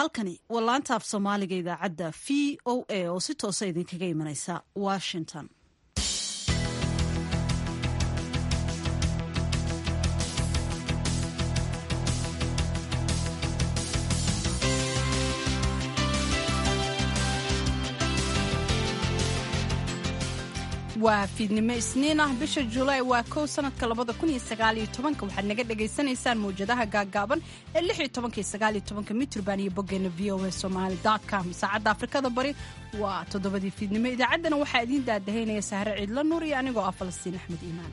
halkani waa laanta af soomaaliga idaacadda v o a oo si toosa idinkaga imanaysa washington waa fiidnimo isniin ah bisha julaay waa kow sanadka labada kun iyo sagaaliyo tobanka waxaad naga dhagaysanaysaan mawjadaha gaaggaaban ee lix iyo tobanka iyo sagaaliyo tobanka mitrban iyo boggeena v o a somali com saacadda afrikada bari waa toddobadii fiidnimo idaacaddana waxaa idiin daadahaynaya sahre ciidla nuur iyo anigoo ah falastiin axmed iimaan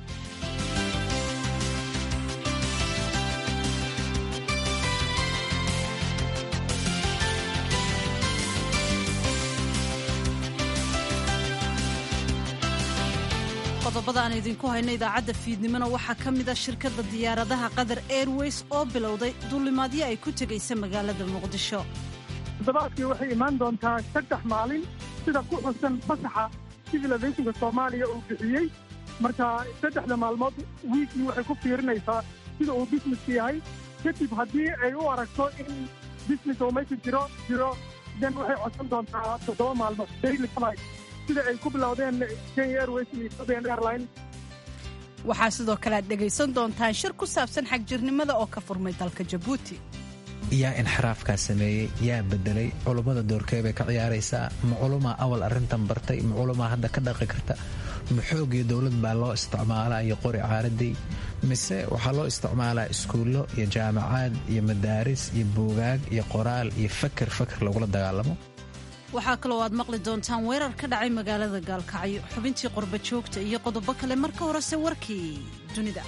qodobada aan idinku hayno idaacadda fiidnimona waxaa ka mid a shirkadda diyaaradaha qatar airways oo bilowday duulimaadyo ay ku tegaysa magaalada muqdisho toddobaadkii waxay imaan doontaa saddex maalin sida ku xusan fasaxa civilisathinka soomaaliya uu bixiyey marka saddexda maalmood wiikii waxay ku fiirinaysaa sida uu busineska yahay kadib haddii ay u aragto in business oo meesha jiro jiro den waxay codsan doontaa toddoba maalmood daily flight sida ay ku bilowdeen kenya airways iyo ethiopian airline waxaa sidoo kale aad dhegaysan doontaan shir ku saabsan xagjirnimada oo ka furmay dalka jabuuti yaa inxiraafkaa sameeyey yaa bedelay culummada doorkee bay ka ciyaaraysaa ma culumaa awal arrintan bartay ma culumaa hadda ka dhaqi karta ma xoog iyo dowlad baa loo isticmaalaa iyo qori caaradii mise waxaa loo isticmaalaa iskuullo iyo jaamacaad iyo madaaris iyo buugaag iyo qoraal iyo faker faker lagula dagaalamo waxaa kaloo aad maqli doontaan weerar ka dhacay magaalada gaalkacyo xubintii qorba joogta iyo qodobo kale marka horese warkii dunida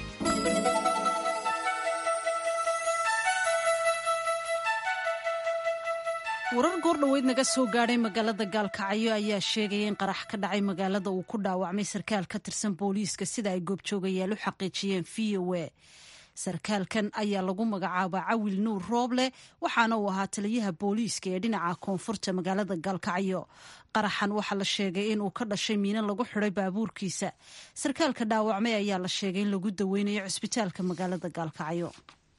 warar goordhoweyd naga soo gaadhay magaalada gaalkacyo ayaa sheegaya in qarax ka dhacay magaalada uu ku dhaawacmay sarkaal ka tirsan booliiska sida ay goobjoogayaal u xaqiijiyeen v o a sarkaalkan ayaa lagu magacaabaa cawil nuur rooble waxaana uu ahaa taliyaha booliiska ee dhinaca koonfurta magaalada gaalkacyo qaraxan waxaa la sheegay in uu ka dhashay miino lagu xiday baabuurkiisa sarkaalka dhaawacmay ayaa la sheegay in lagu daweynayo cusbitaalka magaalada gaalkacyo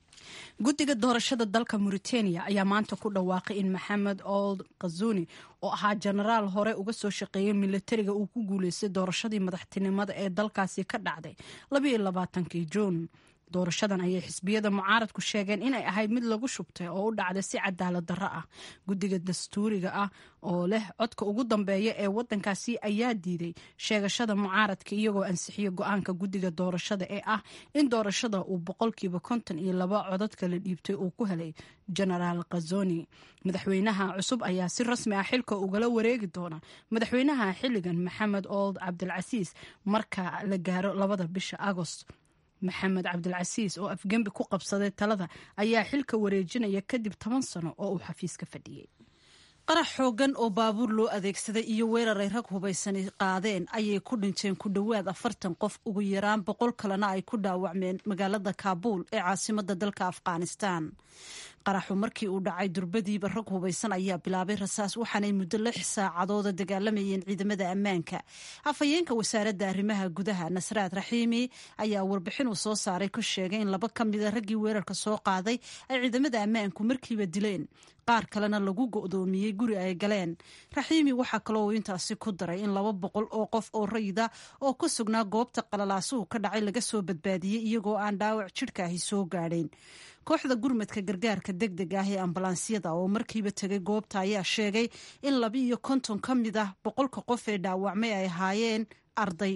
guddiga doorashada dalka mauritania ayaa maanta ku dhawaaqay in maxamed old kazuni oo ahaa jenaraal hore uga soo shaqeeyay milatariga uu ku guuleystay doorashadii madaxtinimada ee dalkaasi ka dhacday labayo labaatankii juun doorashadan ayay xisbiyada mucaaradku sheegeen inay ahayd mid lagu shubtay oo u dhacday si cadaalad darro ah guddiga dastuuriga ah oo leh codka ugu dambeeya ee wadankaasi ayaa diiday sheegashada mucaaradka iyagoo ansixiyo go-aanka guddiga doorashada ee ah in doorashada uu boqolkiiba konton iyo laba codadka la dhiibtay uu ku helay genaraal khazoni madaxweynaha cusub ayaa si rasmi ah xilka ugala wareegi doona madaxweynaha xilligan maxamed old cabdilcasiis marka la gaaro labada bisha agost maxamed cabdilcasiis oo afgembi ku qabsaday talada ayaa xilka wareejinaya kadib toban sano oo uu xafiiska fadhiyey qarax xoogan oo baabuur loo adeegsaday iyo weerar ay rag hubaysani qaadeen ayay ku dhinteen ku dhowaad afartan qof ugu yaraan boqol kalena ay ku dhaawacmeen magaalada kaabuul ee caasimada dalka afghanistan qaraxu markii uu dhacay durbadiiba rag hubaysan ayaa bilaabay rasaas waxaanay muddo lix saacadooda dagaalamayeen ciidamada ammaanka afhayeenka wasaaradda arrimaha gudaha nasraad raxiimi ayaa warbixin uu soo saaray ku sheegay in laba ka mida raggii weerarka soo qaaday ay ciidamada ammaanku markiiba dileen qaar kalena lagu go'doomiyey guri ay galeen raxiimi waxaa kaloo intaasi ku daray in laba boqol oo qof oo rayida oo ku sugnaa goobta qalalaasuhu ka dhacay laga soo badbaadiyey iyagoo aan dhaawac jidhkaahi soo gaadhayn kooxda gurmadka gargaarka deg deg ah ee ambalaansiyada oo markiiba tegay goobta ayaa sheegay in laba iyo konton ka mid ah boqolka qof ee dhaawacmay ay ahaayeen arday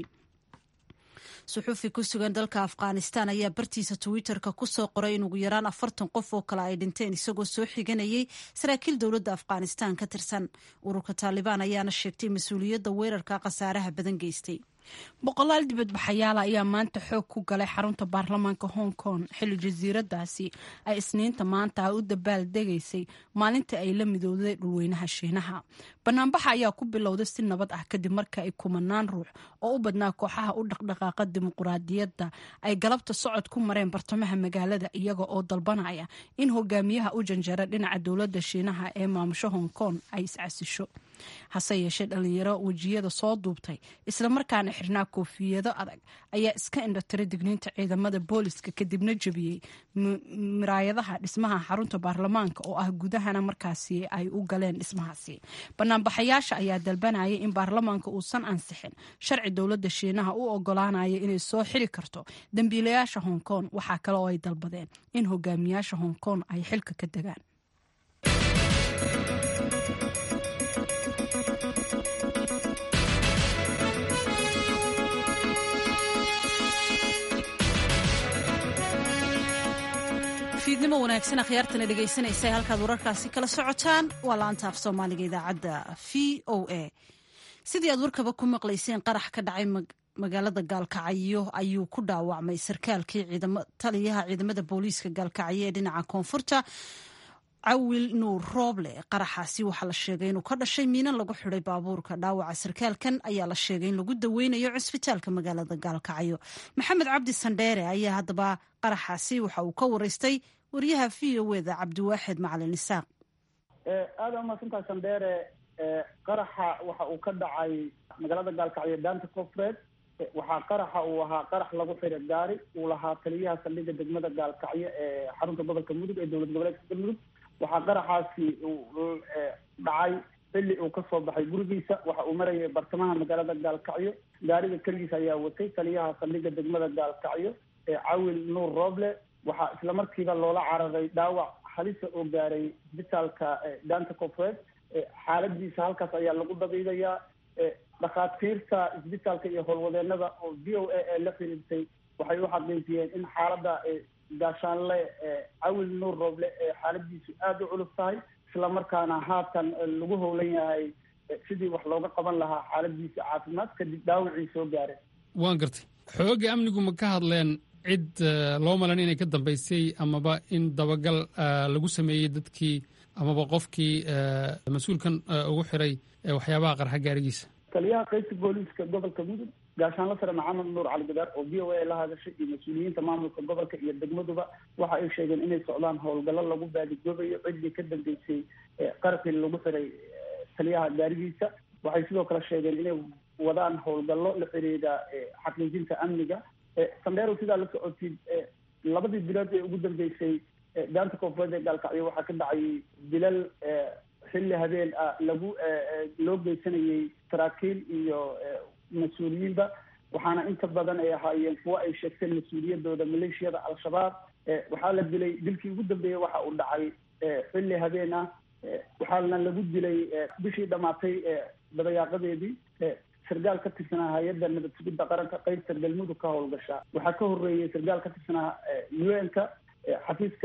suxuufi ku sugan dalka afghanistan ayaa bartiisa twitter-ka kusoo qoray in ugu yaraan afartan qof oo kale ay dhinteen isagoo soo xiganayay saraakiil dowladda afghanistan ka tirsan ururka taalibaan ayaana sheegtay mas-uuliyadda weerarka khasaaraha badan geystay boqolaal dibadbaxayaala ayaa maanta xoog ku galay xarunta baarlamaanka hong kong xilli jasiiradaasi ay isniinta maanta u dabaal degaysay maalintii ay la midowday dhulweynaha shiinaha banaanbaxa ayaa ku bilowday si nabad ah kadib marka ay kumanaan ruux oo u badnaa kooxaha u dhaqdhaqaaqa dimuquraadiyadda ay galabta socod ku mareen bartamaha magaalada iyaga oo dalbanaya in hogaamiyaha u janjara dhinaca dowladda shiinaha ee maamusho hong kong ay iscasisho hase yeeshee dhalinyaro wejiyada soo duubtay islamarkaana islamarkaana xirnaa koofiyado adag ayaa iska indhotiray digniinta ciidamada booliska kadibna jebiyey miraayadaha dhismaha xarunta baarlamaanka oo ah gudahana markaasi ay u galeen dhismahaasi banaanbaxayaasha ayaa dalbanaya in baarlamaanka uusan ansixin sharci dowladda shiinaha u ogolaanaya inay soo xiri karto dembiilayaasha hong kong waxaa kale oo ay dalbadeen in hogaamiyaasha hong kong ay xilka ka degaan fiidnimo wanaagsan akhyaartana dhegaysanaysa halkaad wararkaasi kala socotaan waa laanta af soomaaliga idaacadda v o a sidii aad warkaba ku maqlayseen qarax ka dhacay magaalada gaalkacyo ayuu ku dhaawacmay sarkaalkii taliyaha ciidamada booliiska gaalkacyo ee dhinaca koonfurta cawil nuur rooble qaraxaasi waxaa la sheegay inuu ka dhashay miinan lagu xiday baabuurka dhaawaca sarkaalkan ayaa la sheegay in lagu daweynayo cisbitaalka magaalada gaalkacyo maxamed cabdi sandheere ayaa haddaba qaraxaasi waxa uu ka wareystay waryaha v o eda cabdiwaaxid macalin isaaq aada umaasantaha sandheere qaraxa waxa uu ka dhacay magaalada gaalkacyo daanta koonfureed waxaa qaraxa uu ahaa qarax lagu xiray gaari uu lahaa taliyaha saldhigga degmada gaalkacyo ee xarunta gobolka mudug ee dowlad goboleedka galmudug waxaa qaraxaasi dhacay xilli uu kasoo baxay gurigiisa waxa uu marayay bartamaha magaalada gaalkacyo gaariga keligiisa ayaa watay taliyaha saldhigga degmada gaalkacyo ee cawil nuur rooble waxaa isla markiiba loola cararay dhaawac halisa oo gaaray isbitaalka daanta koonfureed xaaladiisa halkaas ayaa lagu dabiidayaa dhakhaatiirta isbitaalka iyo howlwadeenada oo v o a ee la xiriirtay waxay u xaqiijiyeen in xaaladda gaashaanle cawil nuur rooble ee xaaladiisu aada u culus tahay isla markaana haatan lagu howlan yahay sidii wax looga qaban lahaa xaaladiisa caafimaad kadib dhaawacii soo gaareen waan gartay xoogga amnigu ma ka hadleen cid loo malan inay ka dambaysay amaba in dabagal lagu sameeyey dadkii amaba qofkii mas-uulkan ugu xiray waxyaabaha qarxa gaarigiisa taliyaha qaybta booliiska gobolka mudug gaashaanla sare maxamed nuur cali gadaar oo v o a la hadashay iyo mas-uuliyiinta maamulka gobolka iyo degmaduba waxa ay sheegeen inay socdaan howlgallo lagu baadigoobayo ciddii ka dambeysay qarxii lagu xiray taliyaha gaarigiisa waxay sidoo kale sheegeen inay wadaan howlgallo la xiriira xaqiijinta amniga sandheerow sidaa la socotid labadii bilood ee ugu dambeysay daanta koonfureed ee gaalkacyo waxaa ka dhacay dilal xilli habeen ah lagu loo geysanayay saraakiil iyo mas-uuliyiinba waxaana inta badan ay ahaayeen kuwo ay sheegteen mas-uuliyadooda maleeshiyada al-shabaab waxaa la dilay dilkii ugu dambeeyey waxa uu dhacay xilli habeen ah waxaana lagu dilay bishii dhamaatay dabayaaqadeedii sargaal ka tirsanaa hay-adda nabad sugidda qaranka qaybta galmudug ka howlgasha waxaa ka horeeyey sargaal ka tirsanaa u n ka xafiiska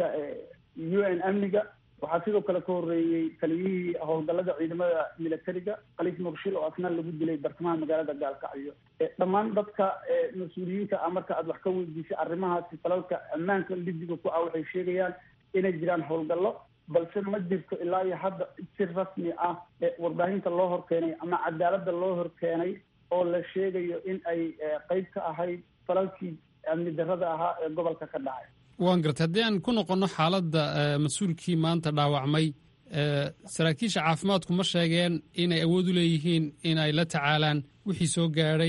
u n amniga waxaa sidoo kale ka horeeyey taliyihii howlgallada ciidamada militariga khaliif muqshil oo asna lagu dilay bartamaha magaalada gaalkacyo dhammaan dadka mas-uuliyiinta ah marka aad wax ka weydiisay arrimahaasi falalka ammaanka lidiga ku ah waxay sheegayaan inay jiraan howlgallo balse ma jirto ilaa iyo hadda si rasmi ah warbaahinta loo horkeenay ama cadaaladda loo horkeenay oo la sheegayo in ay qeyb ka ahayd falalkii amni darrada ahaa ee gobolka ka dhacay waan gartay haddii aan ku noqonno xaaladda mas-uulkii maanta dhaawacmay saraakiisha caafimaadku ma sheegeen inay awood u leeyihiin in ay la tacaalaan wixii soo gaadhay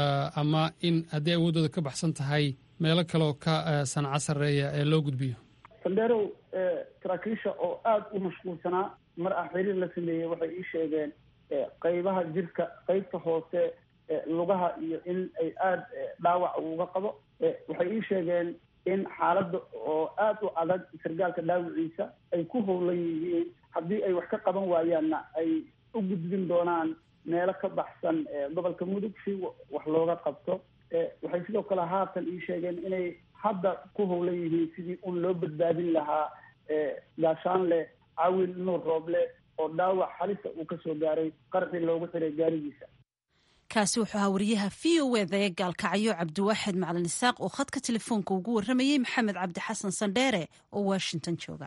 ama in haddii awooddooda ka baxsan tahay meelo kaleoo ka sanco sarreeya ee loo gudbiyo sandheerow saraakiisha oo aada u mashquulsanaa mar ah xiriir la sameeyey waxay ii sheegeen qeybaha jirka qeybta hoose lugaha iyo in ay aada dhaawac uga qabo waxay ii sheegeen in xaaladda oo aada u adag sargaalka dhaawiciisa ay ku howlan yihiin haddii ay wax ka qaban waayaanna ay u gudbin doonaan meelo ka baxsan gobolka mudug si wax looga qabto waxay sidoo kale haatan ii sheegeen inay hadda ku howlan yihiin sidii un loo badbaadin lahaa gaashaanle cawil nuur rooble oo dhaawac halisa uu kasoo gaaray qarxii loogu xiray gaarigiisa kaasi wuxuu ahaa wariyaha v o eda ee gaalkacyo cabdiwaaxid macalin isaaq oo khadka telefoonka ugu warramayey maxamed cabdi xasan sandheere oo washington jooga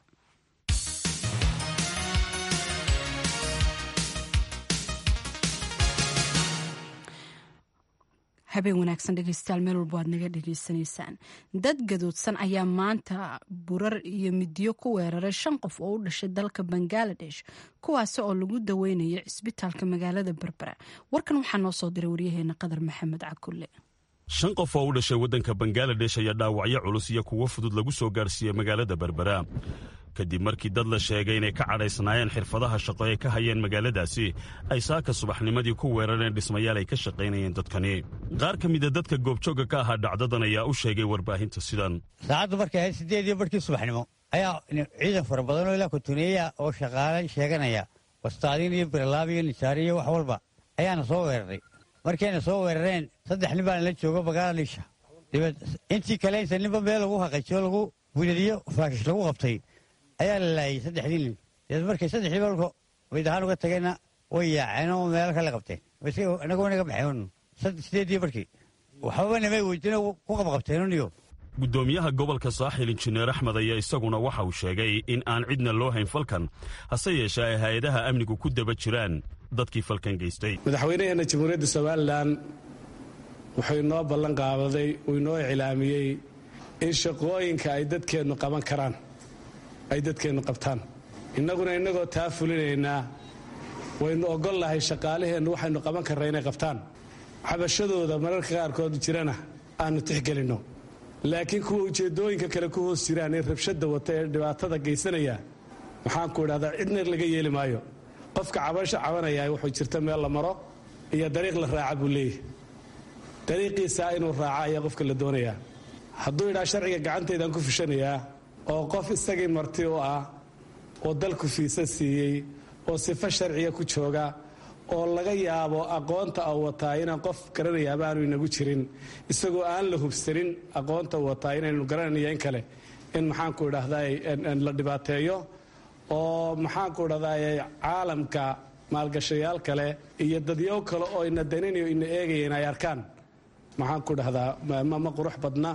habeen wanaagsan dhegeystayaal meel walba waad naga dhegeysanaysaan dad gadoodsan ayaa maanta burar iyo midiyo ku weeraray shan qof oo u dhashay dalka bangaladesh kuwaasi oo lagu daweynayo cisbitaalka magaalada berbera warkan waxaa noo soo diray waryaheena qadar maxamed cakulle shan qof oo u dhashay waddanka bangaladesh ayaa dhaawacyo culus iyo kuwo fudud lagu soo gaarsiiyey magaalada berbera kadib markii dad la sheegay inay ka cadhaysnaayeen xirfadaha shaqo ee ka hayeen magaaladaasi ay saaka subaxnimadii ku weerareen dhismayaal ay ka shaqaynayeen dadkani qaar ka mida dadka goobjoogga ka ahaa dhacdadan ayaa u sheegay warbaahinta sidan saacaddu markay ahayd siddeed iyo barhkii subaxnimo ayaa ciidan fara badan oo ilaa kutuneeya oo shaqaale sheeganaya wastaadiin iyo biralaab iyo nisaari iyo wax walba ayaana soo weeraray markayna soo weerareen saddex nin baana la joogo bangaladeesha dabeed intii kale inta ninba meel lagu haqajiyo lagu wiladiyo faakish lagu qabtay ayaa la laayay saddexdii nin dabeed markay saddexdii balka wayd ahaan uga tageenna way yaaceen oo meel kale qabteen inagoo naga baxeen sideedii barkii waxbaba namay weydin ku qabqabteenuniyo guddoomiyaha gobolka saaxil injineer axmed ayaa isaguna waxa uu sheegay in aan cidna loo hayn falkan hase yeeshee ay hay-adaha amnigu ku daba jiraan dadkii falkan geystay madaxweynaheenna jamhuuriyadda somalilan wuxuu inoo ballan qaabaday uu inoo iclaamiyey in shaqooyinka ay dadkeennu qaban karaan ay dadkeennu qabtaan innaguna innagoo taa fulinaynaa waynu ogol lahay shaqaalaheennu waxaynu qaban karra inay qabtaan xabashadooda mararka qaarkood jirana aannu tixgelinno laakiin kuwa ujeeddooyinka kale ku hoos jiraan ee rabshadda wata ee dhibaatada geysanaya maxaanku idhahdaa cidna laga yeeli maayo qofka cabasho cabanayaa wuxuu jirta meel la maro iyo dariiq la raaca buu leeyahy dariiqiisaa inuu raaca ayaa qofka la doonayaa hadduu idhaa sharciga gacantaydaan ku fushanayaa oo qof isagii marti u ah oo dalku fiisa siiyey oo sifo sharciga ku jooga oo laga yaabo aqoonta u wataa inaan qof garanayaaba aanu inagu jirin isagoo aan la hubsanin aqoonta u wataa inaynu garanaya in kale in maxaanku idhahdaa la dhibaateeyo oo maxaanku idhahdaa caalamka maalgashayaal kale iyo dadyow kale oo ina daninayo ina eegayeen ay arkaan maxaanku idhahdaa ma qurux badna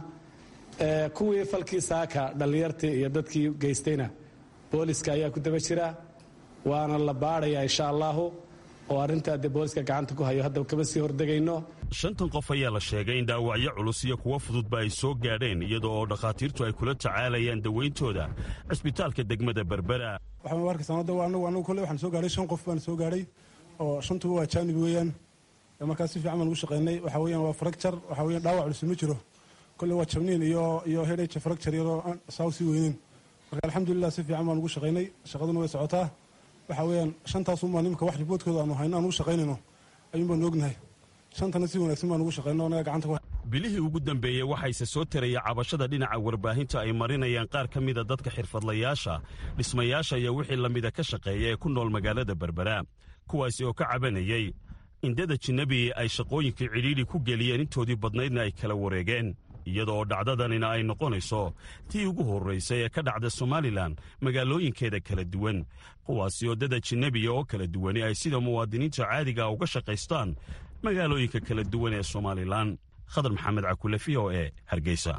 kuwii falkii saaka dhallinyartii iyo dadkii geystayna booliska ayaa ku daba jira waana la baadhayaa insha allaahu oo arrintaa dee booliska gacanta ku hayo haddaba kama sii hordegayno shantan qof ayaa la sheegay in dhaawacyo culus iyo kuwo fududba ay soo gaadheen iyada oo dhakhaatiirtu ay kula tacaalayaan dawayntooda cisbitaalka degmada berbera waxaan arkaysaa hadda anagu anagu kolley waxaan soo gaadhay shan qof baan soo gaadhay oo shantuba waa jaanib weeyaan markaas si fiican baan ugu shaqaynay waxa weeyaan waa fracture waxa weeyaan dhaawac culus ma jiro kolley waa jabniin iyo iyo headache fracture iyadoo aan saa sii weynin marka alxamdulilah si fiican baan ugu shaqaynay shaqaduna way socotaa waxa weeyaan shantaasuunbaa nimka wax riboodkooda aanu hayno aan ugu shaqaynayno ayuun baan ognahay shantana si wanaagsan baan ugu shaqayno anaga gacanta bilihii ugu dambeeyey waxayse soo taraya cabashada dhinaca warbaahinta ay marinayaan qaar ka mida dadka xirfadlayaasha dhismayaasha iyo wixii lamida ka shaqeeya ee ku nool magaalada berbera kuwaasi oo ka cabanayay indada jinnabi ay shaqooyinkii cidhiidhi ku geliyeen intoodii badnaydna ay kala wareegeen iyada oo dhacdadanina ay noqonayso tii ugu horraysay ee ka dhacda somalilan magaalooyinkeeda kala duwan kuwaasi oo dada jinnebiya oo kala duwani ay sida muwaadiniinta caadiga uga shaqaystaan magaalooyinka kala duwan ee somalilan khadar maxamed cakule v o e hargeysa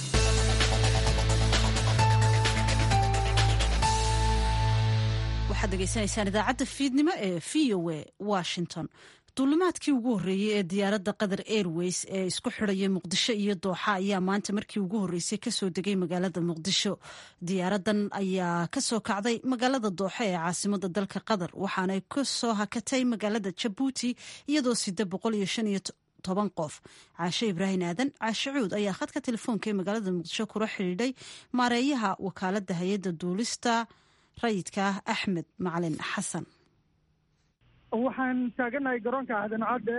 waxaad degeysanaysaan idaacadda fiidnimo ee v o e washington duulimaadkii ugu horreeyey ee diyaaradda qatar airways ee isku xidhaya muqdisho iyo dooxa ayaa maanta markii ugu horreysay kasoo degay magaalada muqdisho diyaaradan ayaa kasoo kacday magaalada dooxa ee caasimada dalka qatar waxaanay kasoo hakatay magaalada jabuuti iyadoo sida boqol iyo shan iyo toban qof caashe ibraahim aadan caashe cuud ayaa khadka telefoonka ee magaalada muqdisho kula xidhiidhay maareeyaha wakaalada hay-adda duulista rayidka ah axmed macalin xasan waxaan taaganahay garoonka aadan cadde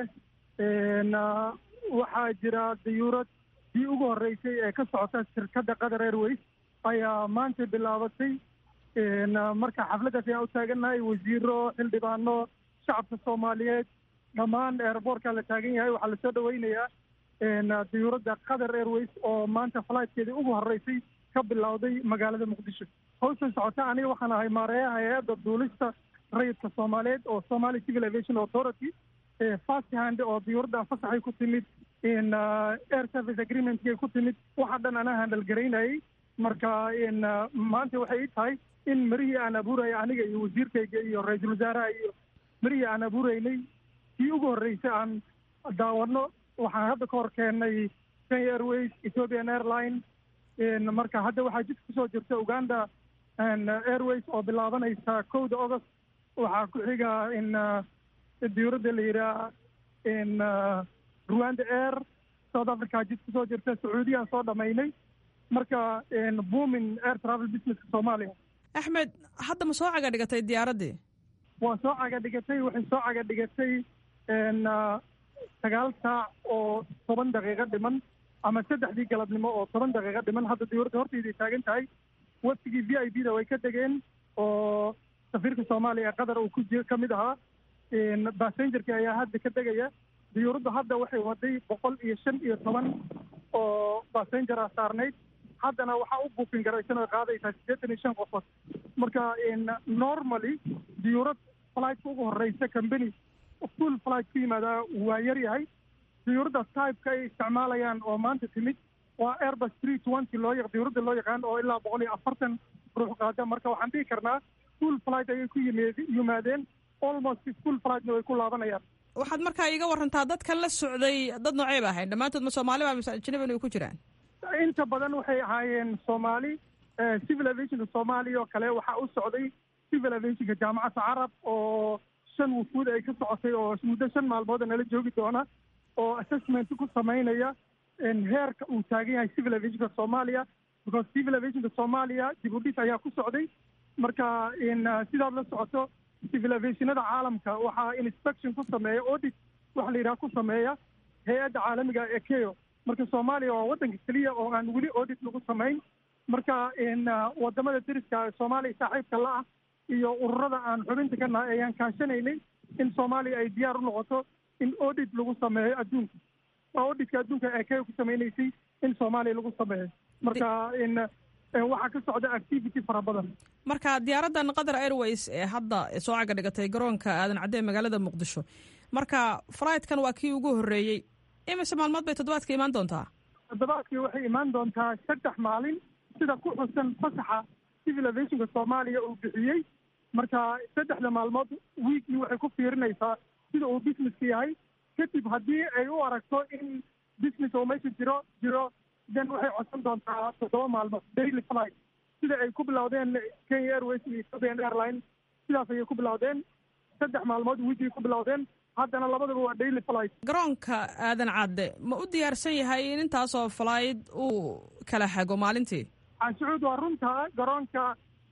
waxaa jira dayuurad dii ugu horreysay ee ka socota shirkadda qatar airways ayaa maanta bilaabatay marka xafladdaas ayaan u taagannahay wasiiro xildhibaano shacabka soomaaliyeed dhammaan eerboorkaa la taagan yahay waxaa lasoo dhaweynayaa dayuuradda qatar airways oo maanta flightkeedii ugu horreysay ka bilowday magaalada muqdisho hawshan socota aniga waxaan ahay maareeyaha hay-adda duulista rayidka soomaaliyeed oo somali civil aviation authority fast hand oo diyuuradda fasaxay ku timid air service agreementkay ku timid waxa dhan anaa handal garaynayay marka maanta waxay ii tahay in marihii aan abuuraya aniga iyo wasiirkayga iyo ra-iisul wasaaraha iyo marihii aan abuuraynay kii ugu horreysay aan daawano waxaan hadda ka hor keennay kenya airways ethiopian airline marka hadda waxaa jidka kusoo jirta uganda airways oo bilaabanaysa kowda august waxaa ku xiga in diyuuradda la yidhaha in rwanda air south africa jid kusoo jirta sacuudiyaan soo dhamaynay marka boomin air travel businesska soomaaliya axmed hadda ma soo caga dhigatay diyaaraddii waa soo caga dhigatay waxay soo caga dhigatay sagaal saac oo toban daqiiqo dhiman ama saddexdii galabnimo oo toban daqiiqo dhiman hadda diyuuradda hortayday taagan tahay waftigii v i b da way ka degeen oo safiirka soomaaliya ee qatar uu ku ji ka mid ahaa bassengerki ayaa hadda ka degaya diyuuraddu hadda waxay waday boqol iyo shan iyo toban oo bassenger ah saarnayd haddana waxaa u buukin garaysan oo qaadaysaa siddeetan iyo shan qofood marka normally diyuurad flightka ugu horeysa company full flight ku yimaadaa waa yar yahay diyuuradda typeka ay isticmaalayaan oo maanta timid waa airbus three twenty loo yaq diyuuradda loo yaqaan oo ilaa boqol iyo afartan ruux qaada marka waxaan dhihi karnaa full flight ayay ku yimid yimaadeen almost full flightna way ku laabanayaan waxaad markaa iiga warantaa dadkan la socday dad noocey ba ahayn dhammaantood ma soomaali ba mise ajnabi ay ku jiraan inta badan waxay ahaayeen soomaali civil aviationka soomaaliya oo kale waxaa u socday civil aviationka jaamacadda carab oo shan wufuud ay ka socotay oo muddo shan maalmooda nala joogi doona oo assessment ku samaynaya heerka uu taagan yahay civil aviationka soomaaliya because civil aviationka soomaaliya dib u dhis ayaa ku socday marka sidaad la socoto civil aviationada caalamka waxaa inspection ku sameeya audit waxa la yidhaha ku sameeya hay-adda caalamiga ee keo marka soomaaliya waa waddanka keliya oo aan weli audit lagu samayn marka wadamada deriska soomaaliya saaxiibka la ah iyo ururada aan xubinta ka nahay ayaan kaashanaynay in soomaaliya ay diyaar u noqoto in audit lagu sameeyo adduunka waa auditka adduunka ee keo ku samaynaysay in soomaaliya lagu sameeyo marka waxaa ka socda activity fara badan marka diyaaraddan qatar airways ee hadda soo caga dhigatay garoonka aadan cadde ee magaalada muqdisho marka flightkan waa kii ugu horreeyey imise maalmood bay toddobaadka imaan doontaa toddobaadkii waxay imaan doontaa saddex maalin sida ku xusan fasaxa civil aviationka soomaaliya uu bixiyey marka saddexda maalmood wiikii waxay ku fiirinaysaa sida uu businesska yahay kadib haddii ay u aragto in business oo meesha jiro jiro then waxay codsan doontaa toddoba maalmood daily flight sida ay ku bilowdeen kenya airways iyo ethiopian airline sidaas ayay ku bilowdeen saddex maalmood wiikii ku bilowdeen haddana labadaba waa daily flight garoonka aadan cadde ma u diyaarsan yahay in intaasoo flight uu kala hago maalintii canshucuud waa runta garoonka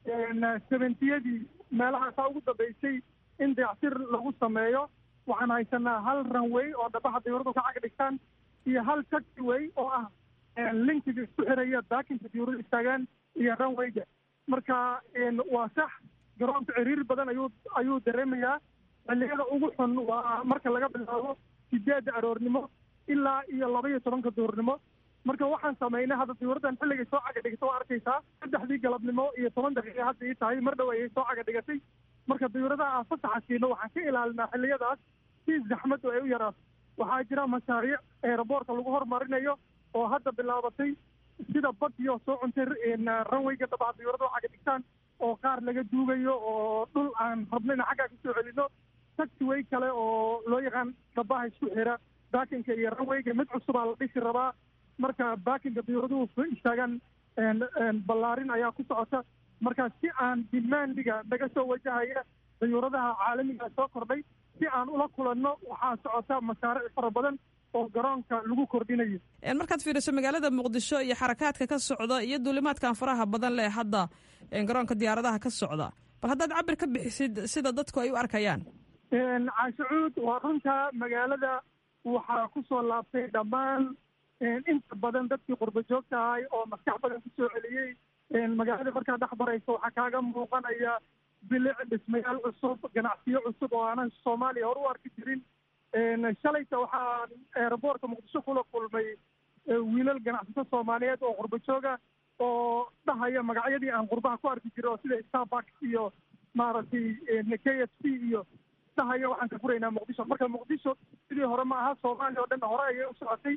seventiyadii meelahaasaa ugu dambeysay in dayactir lagu sameeyo waxaan haysanaa hal runway oo dhabaha diyuuradu ka cag dhigtaan iyo hal taxiway oo ah linkiga isku xiraya daakinka diyuurada istaagaan iyo runwayga marka waa sax garoonka ciriir badan ayuu ayuu dareemayaa xilliyada ugu xun waa marka laga bilaabo sideedda aroornimo ilaa iyo laba iyo tobanka duurnimo marka waxaan samaynay hadda diyuuraddan xilligay soo caga dhigata waa arkaysaa saddexdii galabnimo iyo toban daqiiqa hadda ii tahay mar dhow ayay soo caga dhigatay marka diyuuradaha aan fasaxa siino waxaan ka ilaalinaa xilliyadaas si zaxmaddu ay u yaraato waxaa jira mashaariic eeraboorka lagu hormarinayo oo hadda bilaabatay sida badiyo soo cuntay ranwayga dhabaha diyuurada oo caga dhigtaan oo qaar laga duugayo oo dhul aan rabno in xaggaa kasoo celino taxiway kale oo loo yaqaan dhabaha isku xira baakinka iyo ranwayga mid cusubaa la dhisi rabaa marka baakinka diyuuraduhu istaagaan ballaarin ayaa ku socota marka si aan dimaandiga naga soo wajahaya diyuuradaha caalamiga soo kordhay si aan ula kulanno waxaa socota mashaariic fara badan oo garoonka lagu kordhinayo markaad fiiriso magaalada muqdisho iyo xarakaadka ka socda iyo duulimaadkan faraha badan leh hadda garoonka diyaaradaha ka socda bal haddaad cabir ka bixisid sida dadku ay u arkayaan caashacuud waa runta magaalada waxaa ku soo laabtay dhammaan inta badan dadkii qurba joogta ahay oo maskax badan kusoo celiyey magaalada markaa dhex baraysa waxaa kaaga muuqanaya bilic dhismayaal cusub ganacsiyo cusub oo aanan soomaaliya hore u arki jirin shalayta waxaa eeraboortka muqdisho kula kulmay wiilal ganacsato soomaaliyeed oo qurba jooga oo dhahaya magacyadii aan qurbaha ku arki jiro sida starbuck iyo maaragtay k f c iyo dhahaya waxaan ka furaynaa muqdisho marka muqdisho sidii hore ma aha soomaaliya oo dhan hore ayay u socotay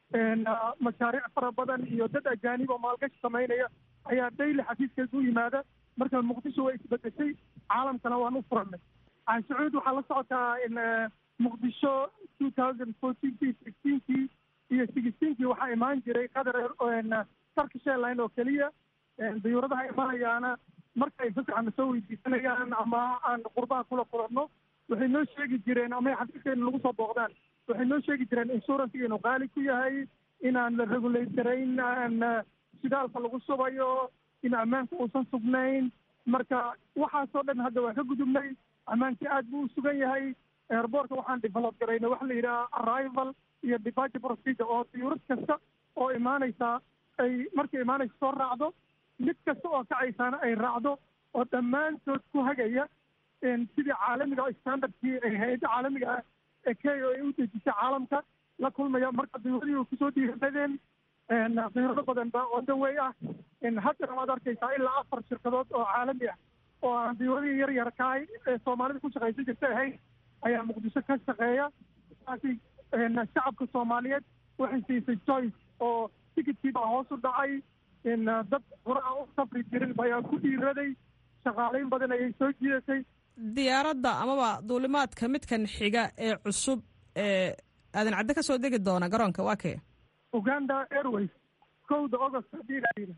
mashaariic fara badan iyo dad ajaanib oo maalgashi samaynaya ayaa daily xafiiskeeda u yimaada marka muqdisho way isbedeshay caalamkana waan u furannay canshacuud waxaa la socotaa in muqdisho two thousand fourteenkii sixteenkii iyo sixteenkii waxaa imaan jiray qatar turkish airline oo keliya dayuuradaha imanayaana markay fasaxana soo weydiisanayaan ama aan qurbaha kula kulanno waxay noo sheegi jireen ama ay xafiiskeenna lagu soo booqdaan waxay noo sheegi jireen insurance inuu qaali ku yahay inaan la regulate garayn aan shidaalka lagu subayo in ammaanka uusan sugnayn marka waxaasoo dhan hadda waa ka gudubnay ammaankii aad buu u sugan yahay airboortka waxaan develop garayna waxa la yidhaha arrival iyo departure procedure oo diyuurad kasta oo imaanaysa ay markay imaanaysa soo raacdo mid kasta oo kacaysaana ay raacdo oo dhammaantood ku hagaya sidii caalamiga standardkii ay hay-adda caalamiga ah ee kenya ay u dejisay caalamka la kulmaya marka diyuuradii way kusoo dhiiradeen diyuurado badan baa odawey ah haddana waad arkaysaa ilaa afar shirkadood oo caalami ah oo aan diyuuradii yar yar kahay ee soomaalida ku shaqaysan jirta ahayn ayaa muqdisho ka shaqeeya taasi shacabka soomaaliyeed waxay siisay joyce oo tikidkii baa hoos u dhacay dad horaa u safri jirin ayaa ku dhiiraday shaqaalayn badan ayay soo jiidatay diyaaradda amaba duulimaadka midkan xiga ee cusub ee aadan cadde ka soo degi doona garoonka waa kee uganda airways kowda agost haddii la yidhi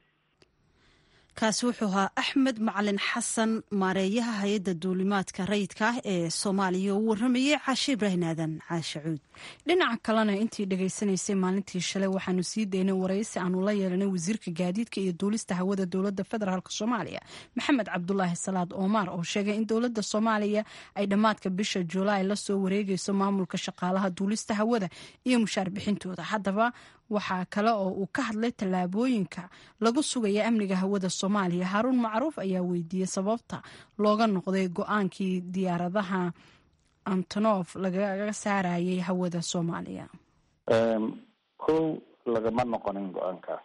kaasi wuxuu ahaa axmed macalin xasan maareeyaha hay-adda duulimaadka rayidka ah ee soomaaliya oo u waramayey caashe ibraahim aadan caashe cuud dhinaca kalena intii dhegaysanaysay maalintii shalay waxaanu sii daynay waraysi aanu la yeelanay wasiirka gaadiidka iyo duulista hawada dowladda federaalk soomaaliya maxamed cabdulaahi salaad oomar oo sheegay in dowladda soomaaliya ay dhammaadka bisha julaay la soo wareegayso maamulka shaqaalaha duulista hawada iyo mushaar bixintooda haddaba waxaa kale oo uu ka hadlay tallaabooyinka lagu sugaya amniga hawada soomaaliya haaruun macruuf ayaa weydiiyey sababta looga noqday go-aankii diyaaradaha antonof lagaga saarayay hawada soomaaliya kow lagama noqonin go-aankaas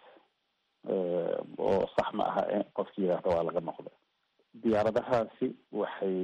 oo sax ma aha qofki yidhaahda waa laga noqda diyaaradahaasi waxay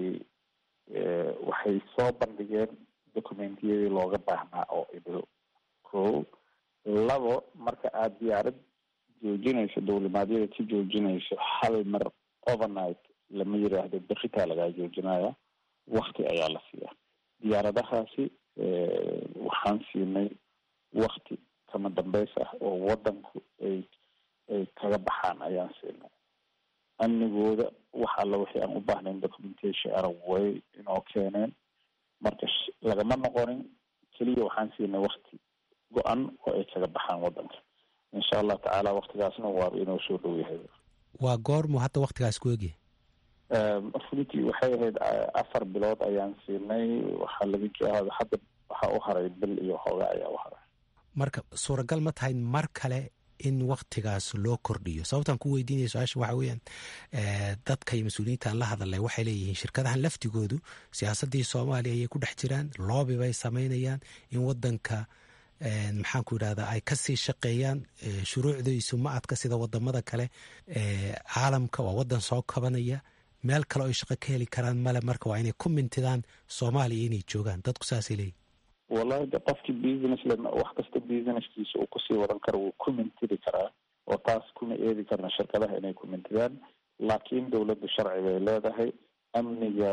waxay soo bandhigeen documentiyadii looga baahnaa oo idil kow labo marka aada diyaarad joojinayso dowlimaadyada ka joojinayso hal mar overnight lama yiraahdo beritaa lagaa joojinaya wakti ayaa la siiyaa diyaaradahaasi waxaan siinay wakti kama dambeys ah oo wadanku ay ay kaga baxaan ayaan siinay amnigooda wax alla wixii aan u baahnayn documentation ara way inoo keeneen marka lagama noqonin keliya waxaan siinay wakti go-an oo ay kaga baxaan wadanka insha allah tacaala waktigaasna waaba inoo soo dhow yahay waa goormu hadda waktigaas ku egyahay runtii waxay ahayd afar bilood ayaan siinay waxaa laga joohada hadda waxaa u haray bil iyo hooga ayaa u haray marka suuragal ma tahay mar kale in waktigaas loo kordhiyo sababtaan ku weydiinaya su-aasha waxa weeyaan dadka iyo mas-uuliyiintaan la hadalay waxay leeyihiin shirkadahan laftigoodu siyaasaddii soomaaliya ayay ku dhex jiraan loobi bay samaynayaan in wadanka maxaan ku yidhahdaa ay kasii shaqeeyaan shuruucdiisu ma adka sida wadamada kale caalamka waa wadan soo kabanaya meel kale oo ay shaqo ka heli karaan male marka waa inay ku mintidaan soomaaliya inay joogaan dadku saasay leeyihin wallahi de qofkii business le wax kasta businesskiisa uu kusii wadan karo wuu ku mintidi karaa oo taas kuma eedi karna shirkadaha inay ku mintidaan laakiin dowladdu sharci bay leedahay amniga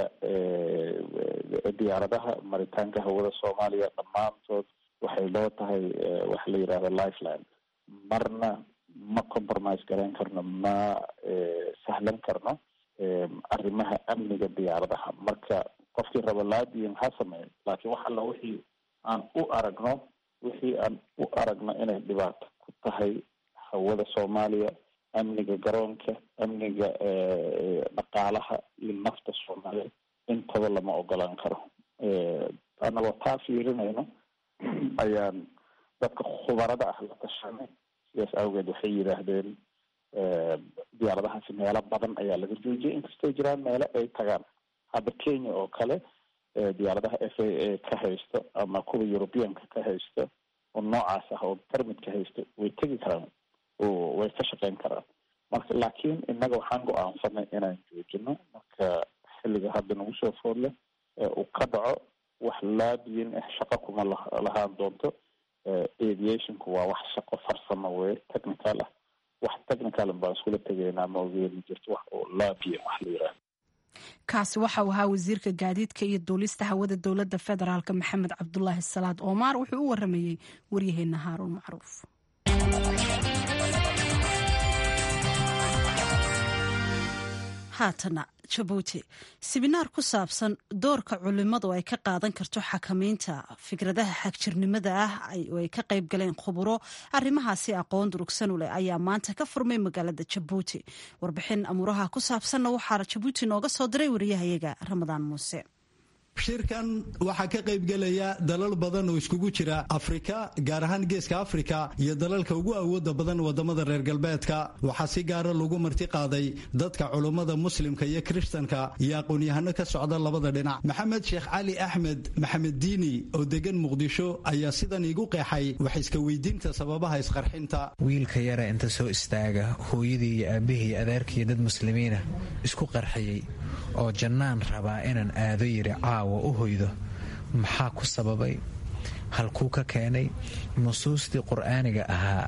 diyaaradaha maritaanka hawada soomaaliya dhammaantood waxay loo tahay waxa la yidhahda lifeline marna ma compromise garayn karno ma sahlan karno arrimaha amniga diyaaradaha marka qofkii raba laadiin ha sameeyo laakiin wax alla wixii aan u aragno wixii aan u aragno inay dhibaato ku tahay hawada soomaaliya amniga garoonka amniga dhaqaalaha iyo nafta soomaaliya intaba lama ogolaan karo annagoo taa fiirinayno ayaan dadka khubarada ah la tashanay sidaas awgeed waxay yidhaahdeen diyaaradahaasi meelo badan ayaa laga joojiyay inkastoo jiraan meelo ay tagaan hadda kenya oo kale diyaaradaha f a a ka haysto ama kuwa europeanka ka haysto oo noocaas ah oo permit ka haysto way tegi karaan oo way ka shaqeyn karaan marka laakiin innaga waxaan go-aansanay inaan joojino marka xilliga hadda nagu soo foodle uu ka dhaco wax laabiyin ah shaqo kuma lahaan doonto aviationku waa wax shaqo farsamo wey technical ah wax technical baan iskula tegaynaa ma ogeeni jirto wax oo laabiyin wax la yiraahdo kaasi waxa uu ahaa wasiirka gaadiidka iyo duulista hawada dowladda federaalk maxamed cabdulaahi salaad oomaar wuxuu u waramayey waryaheena haaruun macruuf haatana jabuuti siminaar ku saabsan doorka culimadu ay ka qaadan karto xakamaynta fikradaha xagjirnimada ah oo ay ka qayb galeen khuburo arrimahaasi aqoon durugsan u leh ayaa maanta ka furmay magaalada jabuuti warbixin amuuraha ku saabsanna waxaa jabuuti nooga soo diray wariyahayaga ramadaan muuse shirkan waxaa ka qaybgelaya dalal badan oo iskugu jira afrika gaar ahaan geeska afrika iyo dalalka ugu awooda badan wadamada reer galbeedka waxaa si gaara lagu marti qaaday dadka culummada muslimka iyo kiristanka iyo aqoon-yahano ka socda labada dhinac maxamed sheekh cali axmed maxamed diini oo degan muqdisho ayaa sidan iigu qeexay wax iska weydiinta sababaha isqarxinta wiilka yara inta soo istaaga hooyadii iyo aabihii iyo adeerkiiyo dad muslimiina isku qarxiyey oo jannaan rabaa inaan aado yiri caawa u hoydo maxaa ku sababay halkuu ka keenay nusuustii qur'aaniga ahaa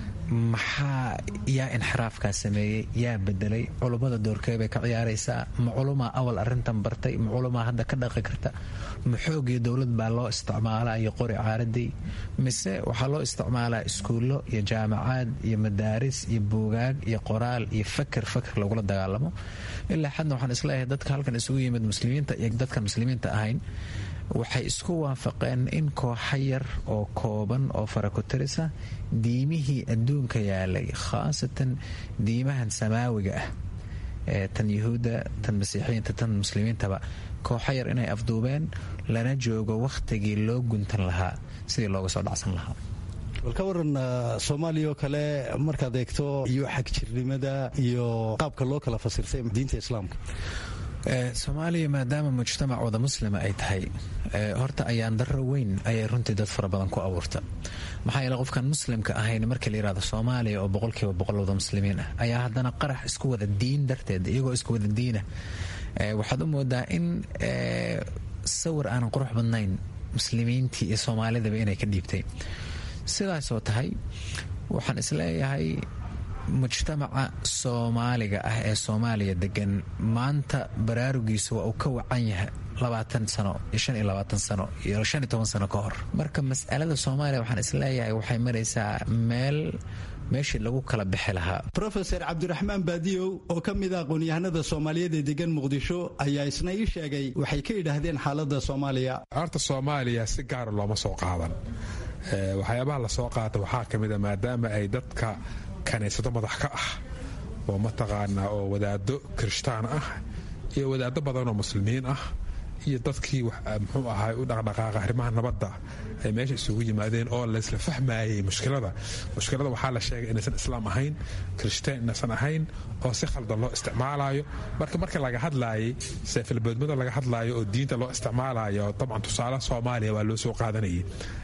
maxaa yaa inxiraafkaa sameeyey yaa bedelay culummada doorkee bay ka ciyaaraysaa ma culumaa awal arintan bartay ma culumaa hadda ka dhaqi karta ma xoogii dowlad baa loo isticmaalaa iyo qori caaradii mise waxaa loo isticmaalaa iskuullo iyo jaamacaad iyo madaaris iyo buugaag iyo qoraal iyo faker faker lagula dagaalamo ilaa xadna waxaan isleeyahay dadka halkan isugu yimid muslimiinta iyo dadkan muslimiinta ahayn waxay isku waafaqeen in kooxa yar oo kooban oo farakutirisa diimihii adduunka yaalay khaasatan diimahan samaawiga ah ee tan yuhuudda tan masiixiyiinta tan muslimiintaba kooxa yar inay afduubeen lana joogo wakhtigii loo guntan lahaa sidii looga soo dhacsan lahaa bal ka waran soomaaliya oo kale markaad eegto iyo xagjirnimada iyo qaabka loo kala fasirtay diinta islaamka soomaaliya maadaama mujtamac wada muslima ay tahay horta ayaan darro weyn ayay runtii dad fara badan ku abuurta maxaa yeele qofkan muslimka ahayn markii la yirahdo soomaaliya oo boqolkiiba boqol wada muslimiin ah ayaa haddana qarax isku wada diin darteed iyagoo isku wada diina waxaad u moodaa in sawir aanan qurux badnayn muslimiintii iyo soomaalidaba inay ka dhiibtay sidaasoo tahay waxaan isleeyahay mujtamaca soomaaliga ah ee soomaaliya degan maanta baraarugiisu waa uu ka wacan yahay labaatan sano iyo shan iyo labaatan sano iyo shan iyo toban sano ka hor marka mas'alada soomaaliya waxaan isleeyahay waxay maraysaa meel meeshii lagu kala bixi lahaa rofeor cabdiraxmaan baadiyow oo ka mid a aqoon-yahanada soomaaliyeed ee degan muqdisho ayaa isna ii sheegay waxay ka yidhaahdeen xaaladda soomaaliya horta soomaaliya si gaara looma soo qaadan waxyaabaha lasoo qaata waxaa ka mid a maadaama ay dadka kaniisado madax ka ah oo mataqaanaa oo wadaado kirishtaan ah iyo wadaado badanoo muslimiin ah iyo dadkii muxuu ahay u dhaqdhaqaaqa arrimaha nabadda ay meesha isugu yimaadeen oo laysla fahmayey mushkilada mushkilada waxaa la sheegay inaysan islaam ahayn kirishtaan inaysan ahayn oo si khaldan loo isticmaalayo marka marka laga hadlaayay seefalboodmada laga hadlaayo oo diinta loo isticmaalayo dabcan tusaale soomaaliya waa loo soo qaadanayay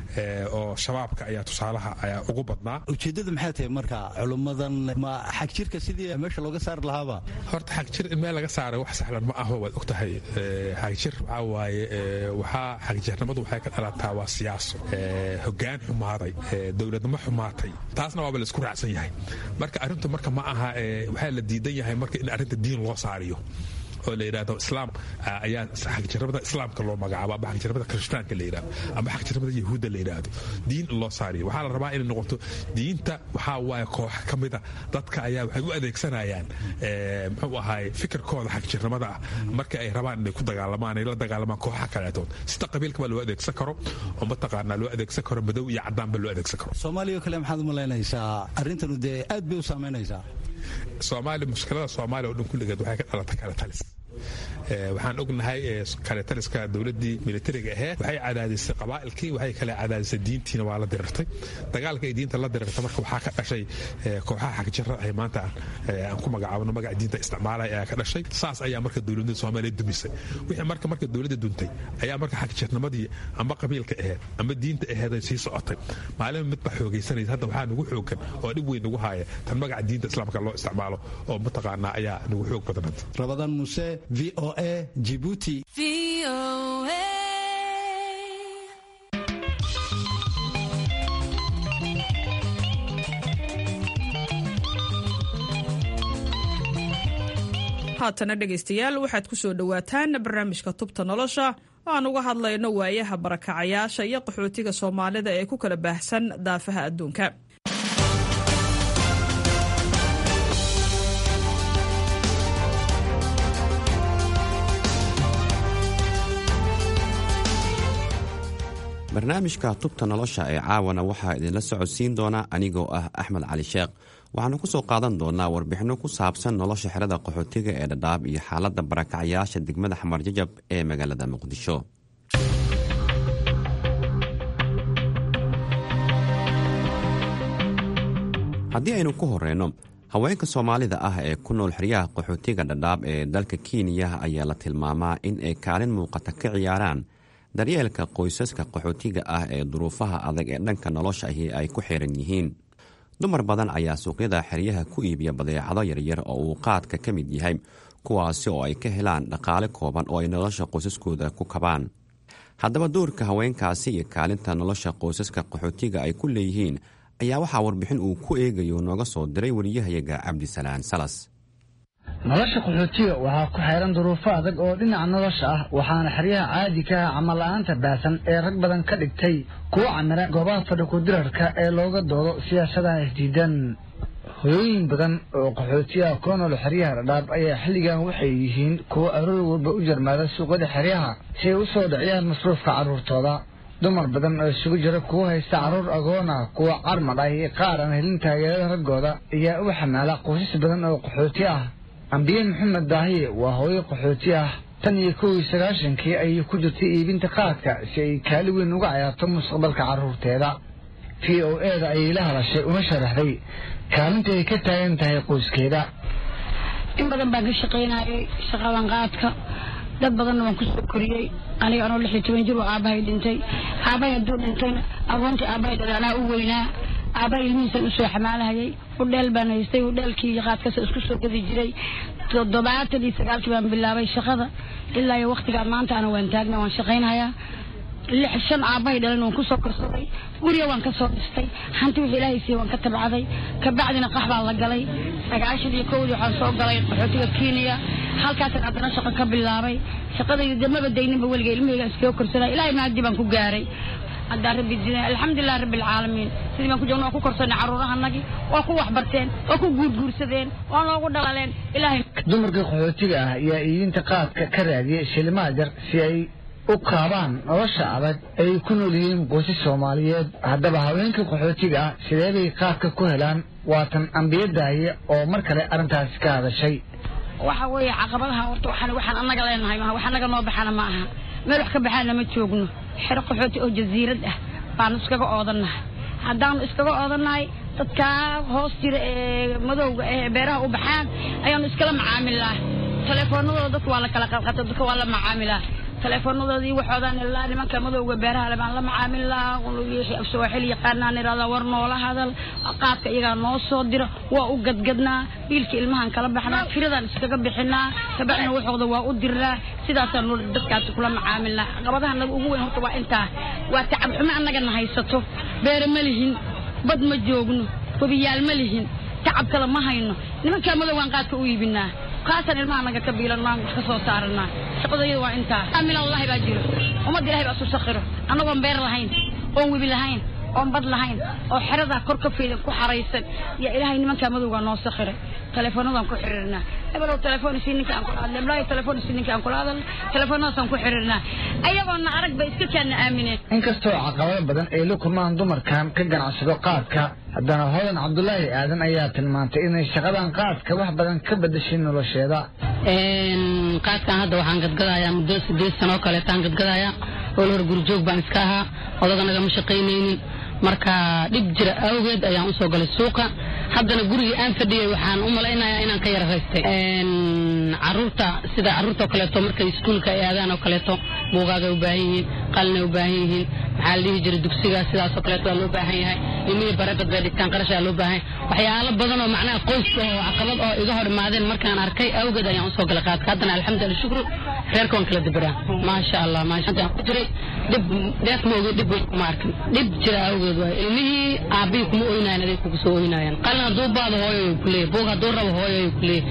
oo shabaabka ayaa tusaalaha ayaa ugu badnaa ujeeddada maxay tahay marka culummadan ma xagjirka sidii meesha looga saari lahaaba horta xagjir in meel laga saaray wax sahlan ma aho waad og tahay xagjir waxaa waaye waxaa xagjirnimadu waxay ka dhalataa waa siyaaso hogaan xumaaday dowladnimo xumaatay taasna waaba la isku raacsan yahay marka arrintu marka ma aha waxaa la diidan yahay marka in arrinta diin loo saariyo oo la yidhahdo islaam ayaa xagjirnimada islaamka loo magacaabo ama xagjirnimada kirishtaanka la yidhahdo ama xagjirnimada yahuudda la yidhaahdo diin in loo saariyo waxaa la rabaa inay noqoto diinta waxaa waaye koox ka mida dadka ayaa waxay u adeegsanayaan muxuu ahaay fikirkooda xagjirnimada ah marka ay rabaan inay ku dagaalamaan ay la dagaalamaan kooxa kaleetood sida qabiilkaba loo adeegsan karo oo mataqaanaa loo adeegsan karo madow iyo cadaanba loo adeegsan karo soomaaliya oo kale maxaad u malaynaysaa arrintanu dee aad bay u saamaynaysaa soomaaliya mushkilada soomaaliya oo dhan kulligeed waxay ka dhalata kale talis waxaan ognahay kaletaliska dowladii militariga aheed waxay cadaadisay qabaa'ilkii waxay kale cadaadisay diintiina waa la dirirtay dagaalka ay diinta la dirirtay marka waxaa ka dhashay kooxaha xagjirada ay maanta aan ku magacaabno magaca diinta isticmaalaya ayaa ka dhashay saas ayaa marka dowladda soomaaliya dumisay wixii marka marka dowladda duntay ayaa marka xagjirnimadii amba qabiilka aheed amba diinta aheed ay sii socotay maalin midba xoogaysanaysa hadda waxaa nagu xoogan oo dhib weyn nagu haaya tan magaca diinta islaamka loo isticmaalo oo mataqaanaa ayaa nagu xoog badanad rabadaan muse v o a jibuuti haatana dhegaystayaal waxaad ku soo dhowaataan barnaamijka tubta nolosha oo aan uga hadlayno waayaha barakacayaasha iyo qaxootiga soomaalida ee ku kala baahsan daafaha adduunka barnaamijka tubta nolosha ee caawana waxaa idinla socodsiin doona anigoo ah axmed cali sheekh waxaanu ku soo qaadan doonaa warbixinno ku saabsan nolosha xerada qaxootiga ee dhadhaab iyo xaaladda barakacyaasha degmada xamar jajab ee magaalada muqdisho haddii aynu ku horeyno haweenka soomaalida ah ee ku nool xeryaha qaxootiga dhadhaab ee dalka kenya ayaa la tilmaamaa in ay kaalin muuqata ka ciyaaraan daryeelka qoysaska qaxootiga ah ee duruufaha adag ee dhanka nolosha ahi ay ku xiran yihiin dumar badan ayaa suuqyada xeryaha ku iibiya badeecado yaryar oo uu qaadka ka mid yahay kuwaasi oo ay ka helaan dhaqaale kooban oo ay nolosha qoysaskooda ku kabaan haddaba doorka haweenkaasi iyo kaalinta nolosha qoysaska qaxootiga ay ku leeyihiin ayaa waxaa warbixin uu ku eegayo nooga soo diray wariyahayaga cabdisalaan salas nolosha qaxootiga waxaa ku xeeran duruufo adag oo dhinaca nolosha ah waxaana xeryaha caadi ka ah camalla'aanta baasan ee rag badan ka dhigtay kuwa camira goobaha fadhi kudirarka ee looga doodo siyaasadaha isdiidan hoyooyin badan oo qaxootiyaha ku nool xeryaha dhadhaab ayaa xilligan waxay yihiin kuwa aroor walba u jarmaada suuqyada xeryaha si ay u soo dhiciyaan masruufka carruurtooda dumar badan oo isugu jira kuwa haysta carruur agoona kuwa carmad ah iyo qaar aan helin taageerada raggooda ayaa u xamaala qoysas badan oo qaxooti ah ambiye maxamed daahiye waa hooyo qaxooti ah tan iyo kow iyo sagaashankii ayay ku jirtay iibinta qaadka si ay kaali weyn uga cayaarto mustaqbalka carruurteeda v o eda ayay la hadashay una sharaxday kaalinta ay ka taagan tahay qoyskeeda in badan baan ka shaqaynayay shaqadan qaadka dad badanna waan kusoo koriyey aniga anoo lix iyo toban jir oo aabbahay dhintay aabbahay hadduu dhintayna agoontii aabbahay dhalay anaa u weynaa aabbahay ilmihiisan usoo xamaalahayay udheel baan haystay udheelkii iyo qaadkasa isku soo gadi jiray toddobaatan iyo sagaalkii baan bilaabay shaqada ilaa iyo waktigaa maanta ana waan taagna waan shaqaynhayaa lix shan aabbahay dhalan waan kusoo korsaday guriga waan kasoo dhistay hanti wixii ilaahay siiye waan ka tabcaday kabacdina qax baan la galay sagaashan iyo kowdii waxaan soo galay qaxootiga kenya halkaasaan haddana shaqo ka bilaabay shaqadayda dee maba dayninba weliga ilmahayga iskaga korsanay ilaahay maadi baan ku gaaray haddaa rabbi dina alxamdulilah rabbi alcaalamiin sidii baan ku joogna waan ku korsanay carruurahanagii waa ku waxbarteen waa ku guurguursadeen waa noogu dhalaleen ilaahay dumarka qaxootiga ah ayaa iibinta qaadka ka raadiyay shilimaad yar si ay u qaabaan nolosha adag ay ku nool yihiin qoysas soomaaliyeed haddaba haweenka qaxootiga ah sidee bay qaadka ku helaan waatan ambiye daahiye oo mar kale arrintaasi ka hadashay waxa weeye caqabadaha horta waxaan waxaan annaga leenahay maaha wax annaga noo baxana ma aha meel wax ka baxaana ma joogno xero qaxooti oo jasiirad ah baanu iskaga oodannahay haddaanu iskaga oodannahay dadkaa hoos jira ee madowga ee beeraha u baxaan ayaanu iskala macaamilnaa telefoonadooda dadka waa la kala qalqata dadka waa la macaamilaa teleefoonadoodii waxoodaan ilaa nimanka madowga beeraha le baan la macaamilnaa sooxil yaqaanaan irahdaa war noola hadal qaadka iyagaa noo soo dira waa u gadgadnaa biilka ilmahaan kala baxnaa firadaan iskaga bixinaa kabacdina waxooda waa u dirnaa sidaasaan dadkaasi kula macaamilnaa caqabadaha naga ugu weyn horta waa intaa waa tacab xumo annagana haysato beere ma lihin bad ma joogno webiyaal ma lihin tacab kale ma hayno nimankaa madowgaan qaadka u iibinaa kaasaan ilmaha naga ka biilan maan wax ka soo saaranaa shaqadayada waa intaa aamin allahi baa jiro ummadda ilahay baa isu sakhiro annagoon beer lahayn oon webi lahayn oon bad lahayn oo xeradaa kor ka fiidan ku xaraysan yaa ilaahay nimankaa madowgaa noo sakhiray telefoonadaan ku xiriirnaa hebelow telefoon isii ninka aan kula hadlay iblaahi telefoon isii ninka aan kula hadal telefoonadaasaan ku xiriirnaa ayagoona arag bay iska kaana aamineen inkastoo caqabado badan ay la kulmaan dumarkan ka ganacsado qaadka haddana hodan cabdulaahi aadan ayaa tilmaantay inay shaqadan qaadka wax badan ka bedeshay nolosheeda qaadkan hadda waxaan gadgadayaa muddo sideed sanoo kaleetaan gadgadayaa oo hor gurjoog baan iska ahaa odaga nagama shaqaynaynin marka dhib jira awgeed ayaan usoo galay suuqa haddana gurigii aan fadhiyay waxaan u malaynayaa inaan ka yara raystay caruurta sida caruurta oo kaleeto markay iskuulka ay aadaan oo kaleeto buugaagay u baahan yihiin qalinay u baahan yihiin maxaa la dhihi jiray dugsiga sidaas oo kaleeto waa loo baahan yahay ilmihii barebad bay dhigtaan qarashaa loo baahan yahay waxyaalo badan oo macnaha qoyska oo caqabad oo iga hor imaadeen markaan arkay awgeed ayaan usoo galay qaadka haddana alxamdulilah shukru reerka waan kala dabaraa maasha allah maasha ku jiray dhib dheef ma ogi dhib weyn kuma arkin dhib jira awgeed waay ilmihii aabbihii kuma oynayan aday kugu soo oynaayaan qalin hadduu baado hooyoy ku leeyahy buug hadduu rabo hooyoy ku leeyahy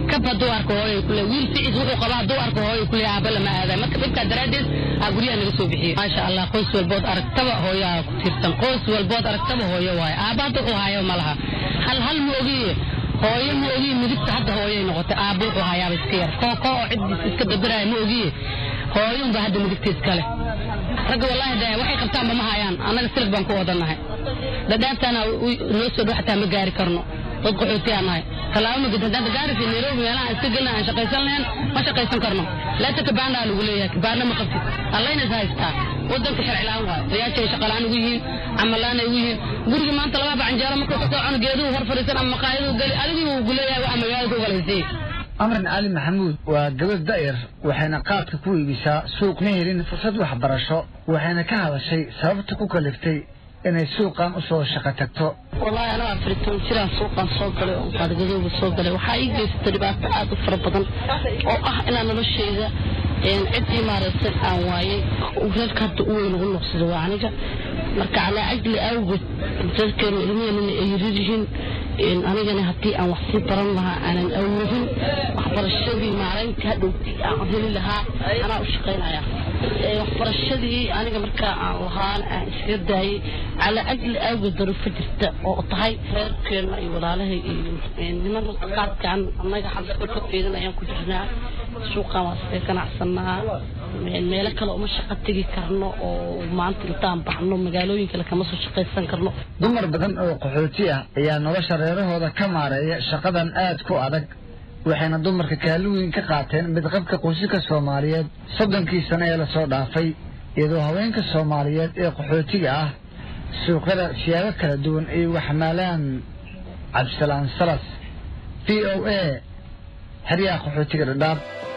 kab hadduu arko hooyo kule wiil ficiis wuxuu qabaa hadduu arko hooyo kule aaba lama aaday marka dhibkaa daraaddeed aa guryaha naga soo bixiyey maasha allah qoys walbood aragtaba hooyaa ku tiirsan qoys walbood aragtaba hooyo waaye aaba hadda wuxuu hayo ma laha hal hal ma ogiye hooyo ma ogiye midigta hadda hooyoy noqotay aaba wuxuu hayaaba iska yar koo koo oo ciddiis iska beberaya ma ogiye hooyo unba hadda midigta iskale ragga wallaahi de waxay qabtaanba ma hayaan annaga silig baan ku wadannahay dhadhaabtaana noo soo dhow xataa ma gaari karno dad qaxootiyaa nahay tallaabo magid haddaan gaarisi nairobi meelaha aan iska gelina aan shaqaysan lahayn ma shaqaysan karno laata kabaandaa lagu leeyahay kabaana ma qabtid allayna is haystaa wadanka sharcilaan waayo riyaasha ay shaqalaan ugu yihiin camalaan ay ugu yihiin guriga maanta labaaba canjeero markuu ka soo cuno geeduhu hor fadhiisan ama maqaayaduu geli adigii uu guleeyahay waa magaalada ku galaysiye amran cali maxamuud waa gabadh da'yar waxayna qaadka ku iibisaa suuq ma helin fursad waxbarasho waxayna ka hadashay sababta ku kaliftay inay suuqan u soo shaqo tagto wallaahi anaa afaritan jiraan suuqan soo galay oo qaadgadooga soo galay waxaa ii geysatay dhibaato aad u fara badan oo ah inaan noloshayda cid ii maaraysay aan waayay reerka hadda u weyn ugu noqsada waa aniga marka calaa ajli awgeed reerkeenu ilmiheenuna ay yarir yihiin anigana haddii aan wax sii baran lahaa aanan awoodin waxbarashadii maaraynta hadhowtii aan heli lahaa anaa u shaqaynaya waxbarashadii aniga markaa aan lahaan aan iskaga daayay calaa ajli awgeed daruufo jirta oo tahay reerkeena iyo walaalahay iyo niman qaadkaan annaga xabska ka fiirin ayaan ku jirnaa suuqaan waa iskaga ganacsanaa meelo kale uma shaqo tegi karno oo maanta intaan baxno magaalooyin kale kama soo shaqaysan karno dumar badan oo qaxooti ah ayaa nolosha reerahooda ka maareeya shaqadan aad ku adag waxayna dumarka kaalin weyn ka qaateen midqabka qoysaska soomaaliyeed soddonkii sano ee lasoo dhaafay iyadoo haweenka soomaaliyeed ee qaxootiga ah suuqyada siyaabo kala duwan ay waxmaalaan cabdisalaan salas v o a xeryaha qaxootiga dhadhaab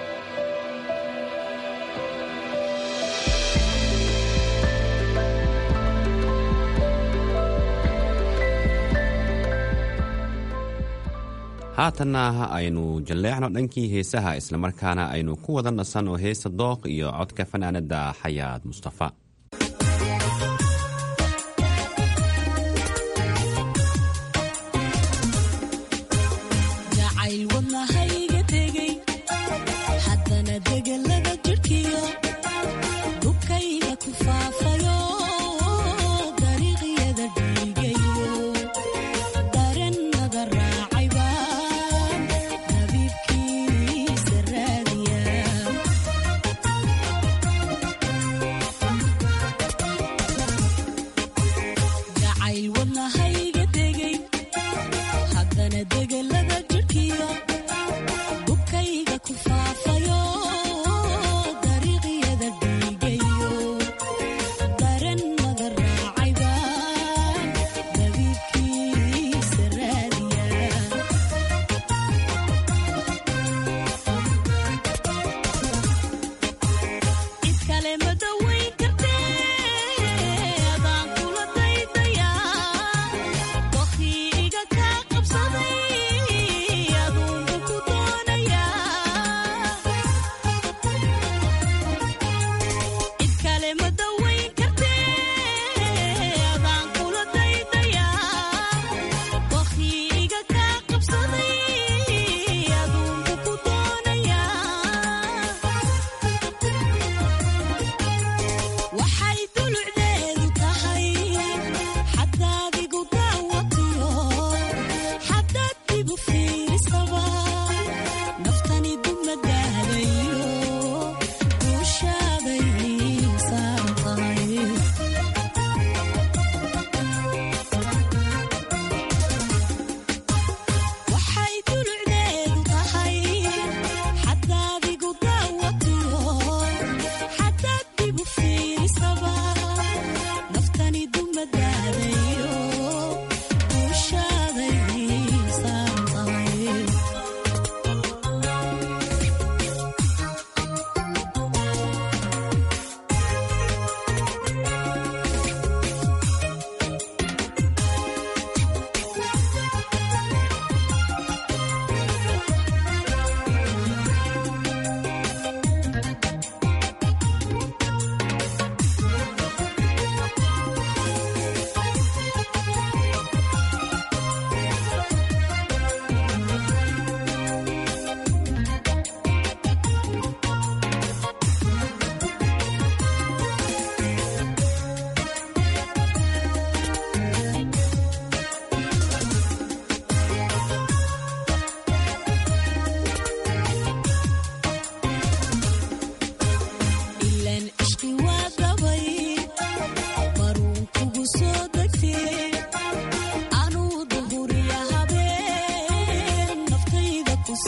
haatanna aynu jalleecno dhankii heesaha islamarkaana aynu ku wada nasanno heesa dooq iyo codka fanaanadda xayaad mustafa degelada jirkiyo dubkayga ku faafayo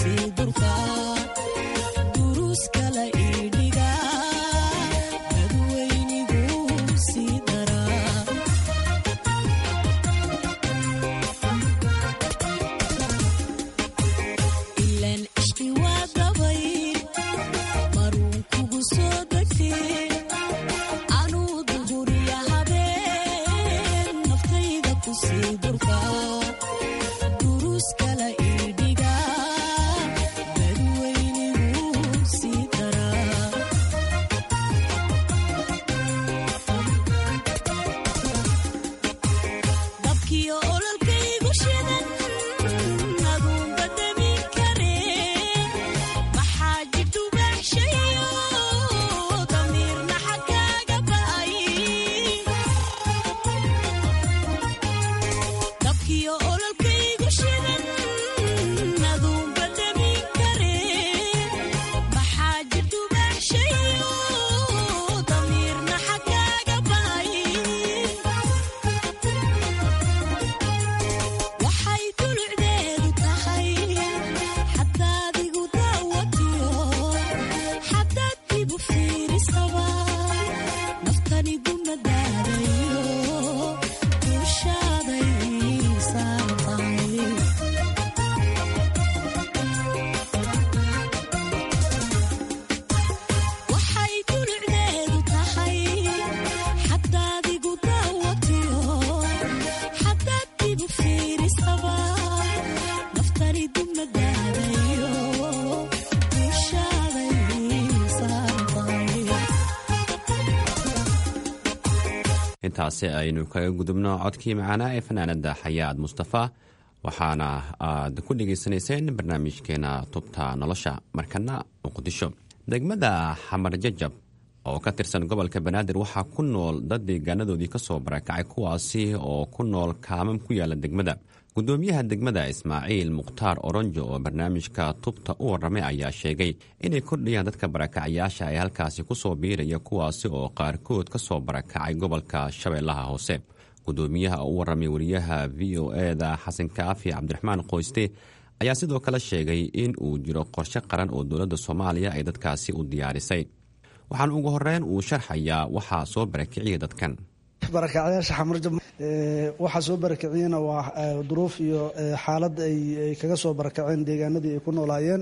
intaasi aynu kaga gudubno codkii macaanaa ee fanaanada xayaad mustafa waxaana aad ku dhegaysanayseen barnaamijkeena tubta nolosha markana muqdisho degmada xamar jajab oo ka tirsan gobolka banaadir waxaa ku nool dad deegaanadoodii kasoo barakacay kuwaasi oo ku nool kaamam ku yaala degmada gudoomiyaha degmada ismaaciil mukhtaar oronjo oo barnaamijka tubta u waramay ayaa sheegay inay kordhayaan dadka barakacayaasha ee halkaasi kusoo biiraya kuwaasi oo qaarkood kasoo barakacay gobolka shabeellaha hoose gudoomiyaha oo u waramay wariyaha v o eda xasan kaafi cabdiraxmaan qoyste ayaa sidoo kale sheegay in uu jiro qorshe qaran oo dowladda soomaaliya ay dadkaasi u diyaarisay waxaan ugu horeyn uu sharxayaa waxaa soo barakiciyay dadkan barakacyaasha xamarjab waxaa soo barakiciyena waa duruuf iyo xaalad ay kaga soo barakaceen deegaanadii ay ku noolaayeen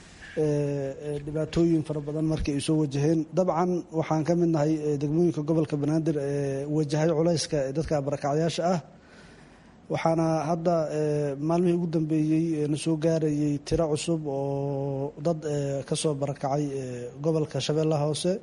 dhibaatooyin fara badan markii ay soo wajaheen dabcan waxaan ka mid nahay degmooyinka gobolka banaadir ee wajahay culayska dadka barakacyaasha ah waxaana hadda maalmihii ugu dambeeyey na soo gaarayay tiro cusub oo dad kasoo barakacay gobolka shabeellaha hoose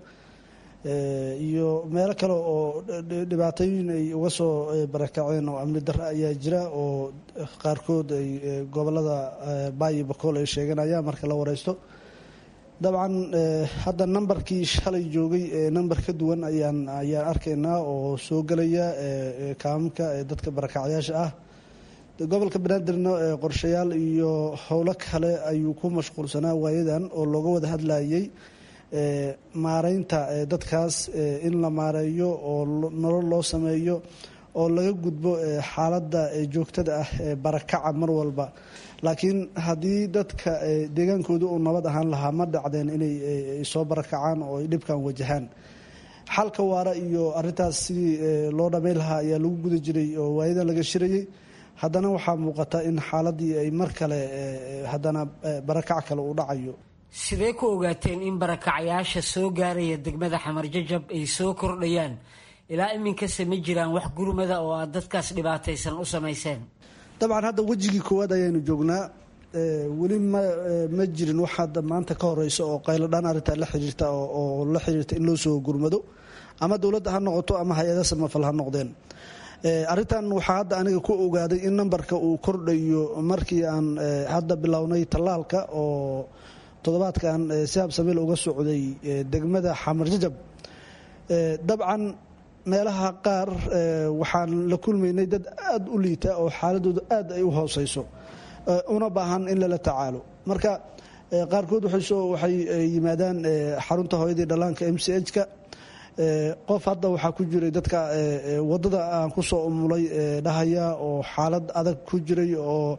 iyo meelo kale oo dhibaatooyin ay uga soo barakaceen oo amni darre ayaa jira oo qaarkood ay gobolada baayo bakool ay sheeganayaan marka la wareysto dabcan hadda nambarkii shalay joogay namber ka duwan ayaan ayaan arkaynaa oo soo gelaya kaamamka dadka barakacyaasha ah gobolka banaadirna qorshayaal iyo howlo kale ayuu ku mashquulsanaa waayadan oo looga wada hadlayay maareynta dadkaas in la maareeyo oo nolol loo sameeyo oo laga gudbo xaaladda joogtada ah ee barakaca mar walba laakiin haddii dadka deegaankooda uu nabad ahaan lahaa ma dhacdeen inay soo barakacaan oo ay dhibkan wajahaan xalka waara iyo arintaas sidii loo dhammayn lahaa ayaa lagu guda jiray oo waayadan laga shirayay haddana waxaa muuqata in xaaladii ay mar kale haddana barakac kale uu dhacayo sidee ku ogaateen in barakacyaasha soo gaaraya degmada xamar jajab ay soo kordhayaan ilaa iminkase ma jiraan wax gurmada oo aad dadkaas dhibaataysan u samayseen dabcan hadda wejigii koowaad ayaanu joognaa weli ma ma jirin wax hadda maanta ka horeysa oo qayladhaan arrintaa la xiriirta oo la xiriirta in loo soo gurmado ama dowladda ha noqoto ama hay-ada samafal ha noqdeen arrintan waxaa hadda aniga ku ogaaday in nambarka uu kordhayo markii aan hadda bilownay tallaalka oo toddobaadkan si habsameel uga socday degmada xamar jajab dabcan meelaha qaar waxaan la kulmaynay dad aada u liita oo xaaladooda aad ay u hooseyso una baahan in lala tacaalo marka qaarkood waxay yimaadaan xarunta hooyadii dhallaanka m c h-ka qof hadda waxaa ku jiray dadka wadada aan kusoo umulay dhahaya oo xaalad adag ku jiray oo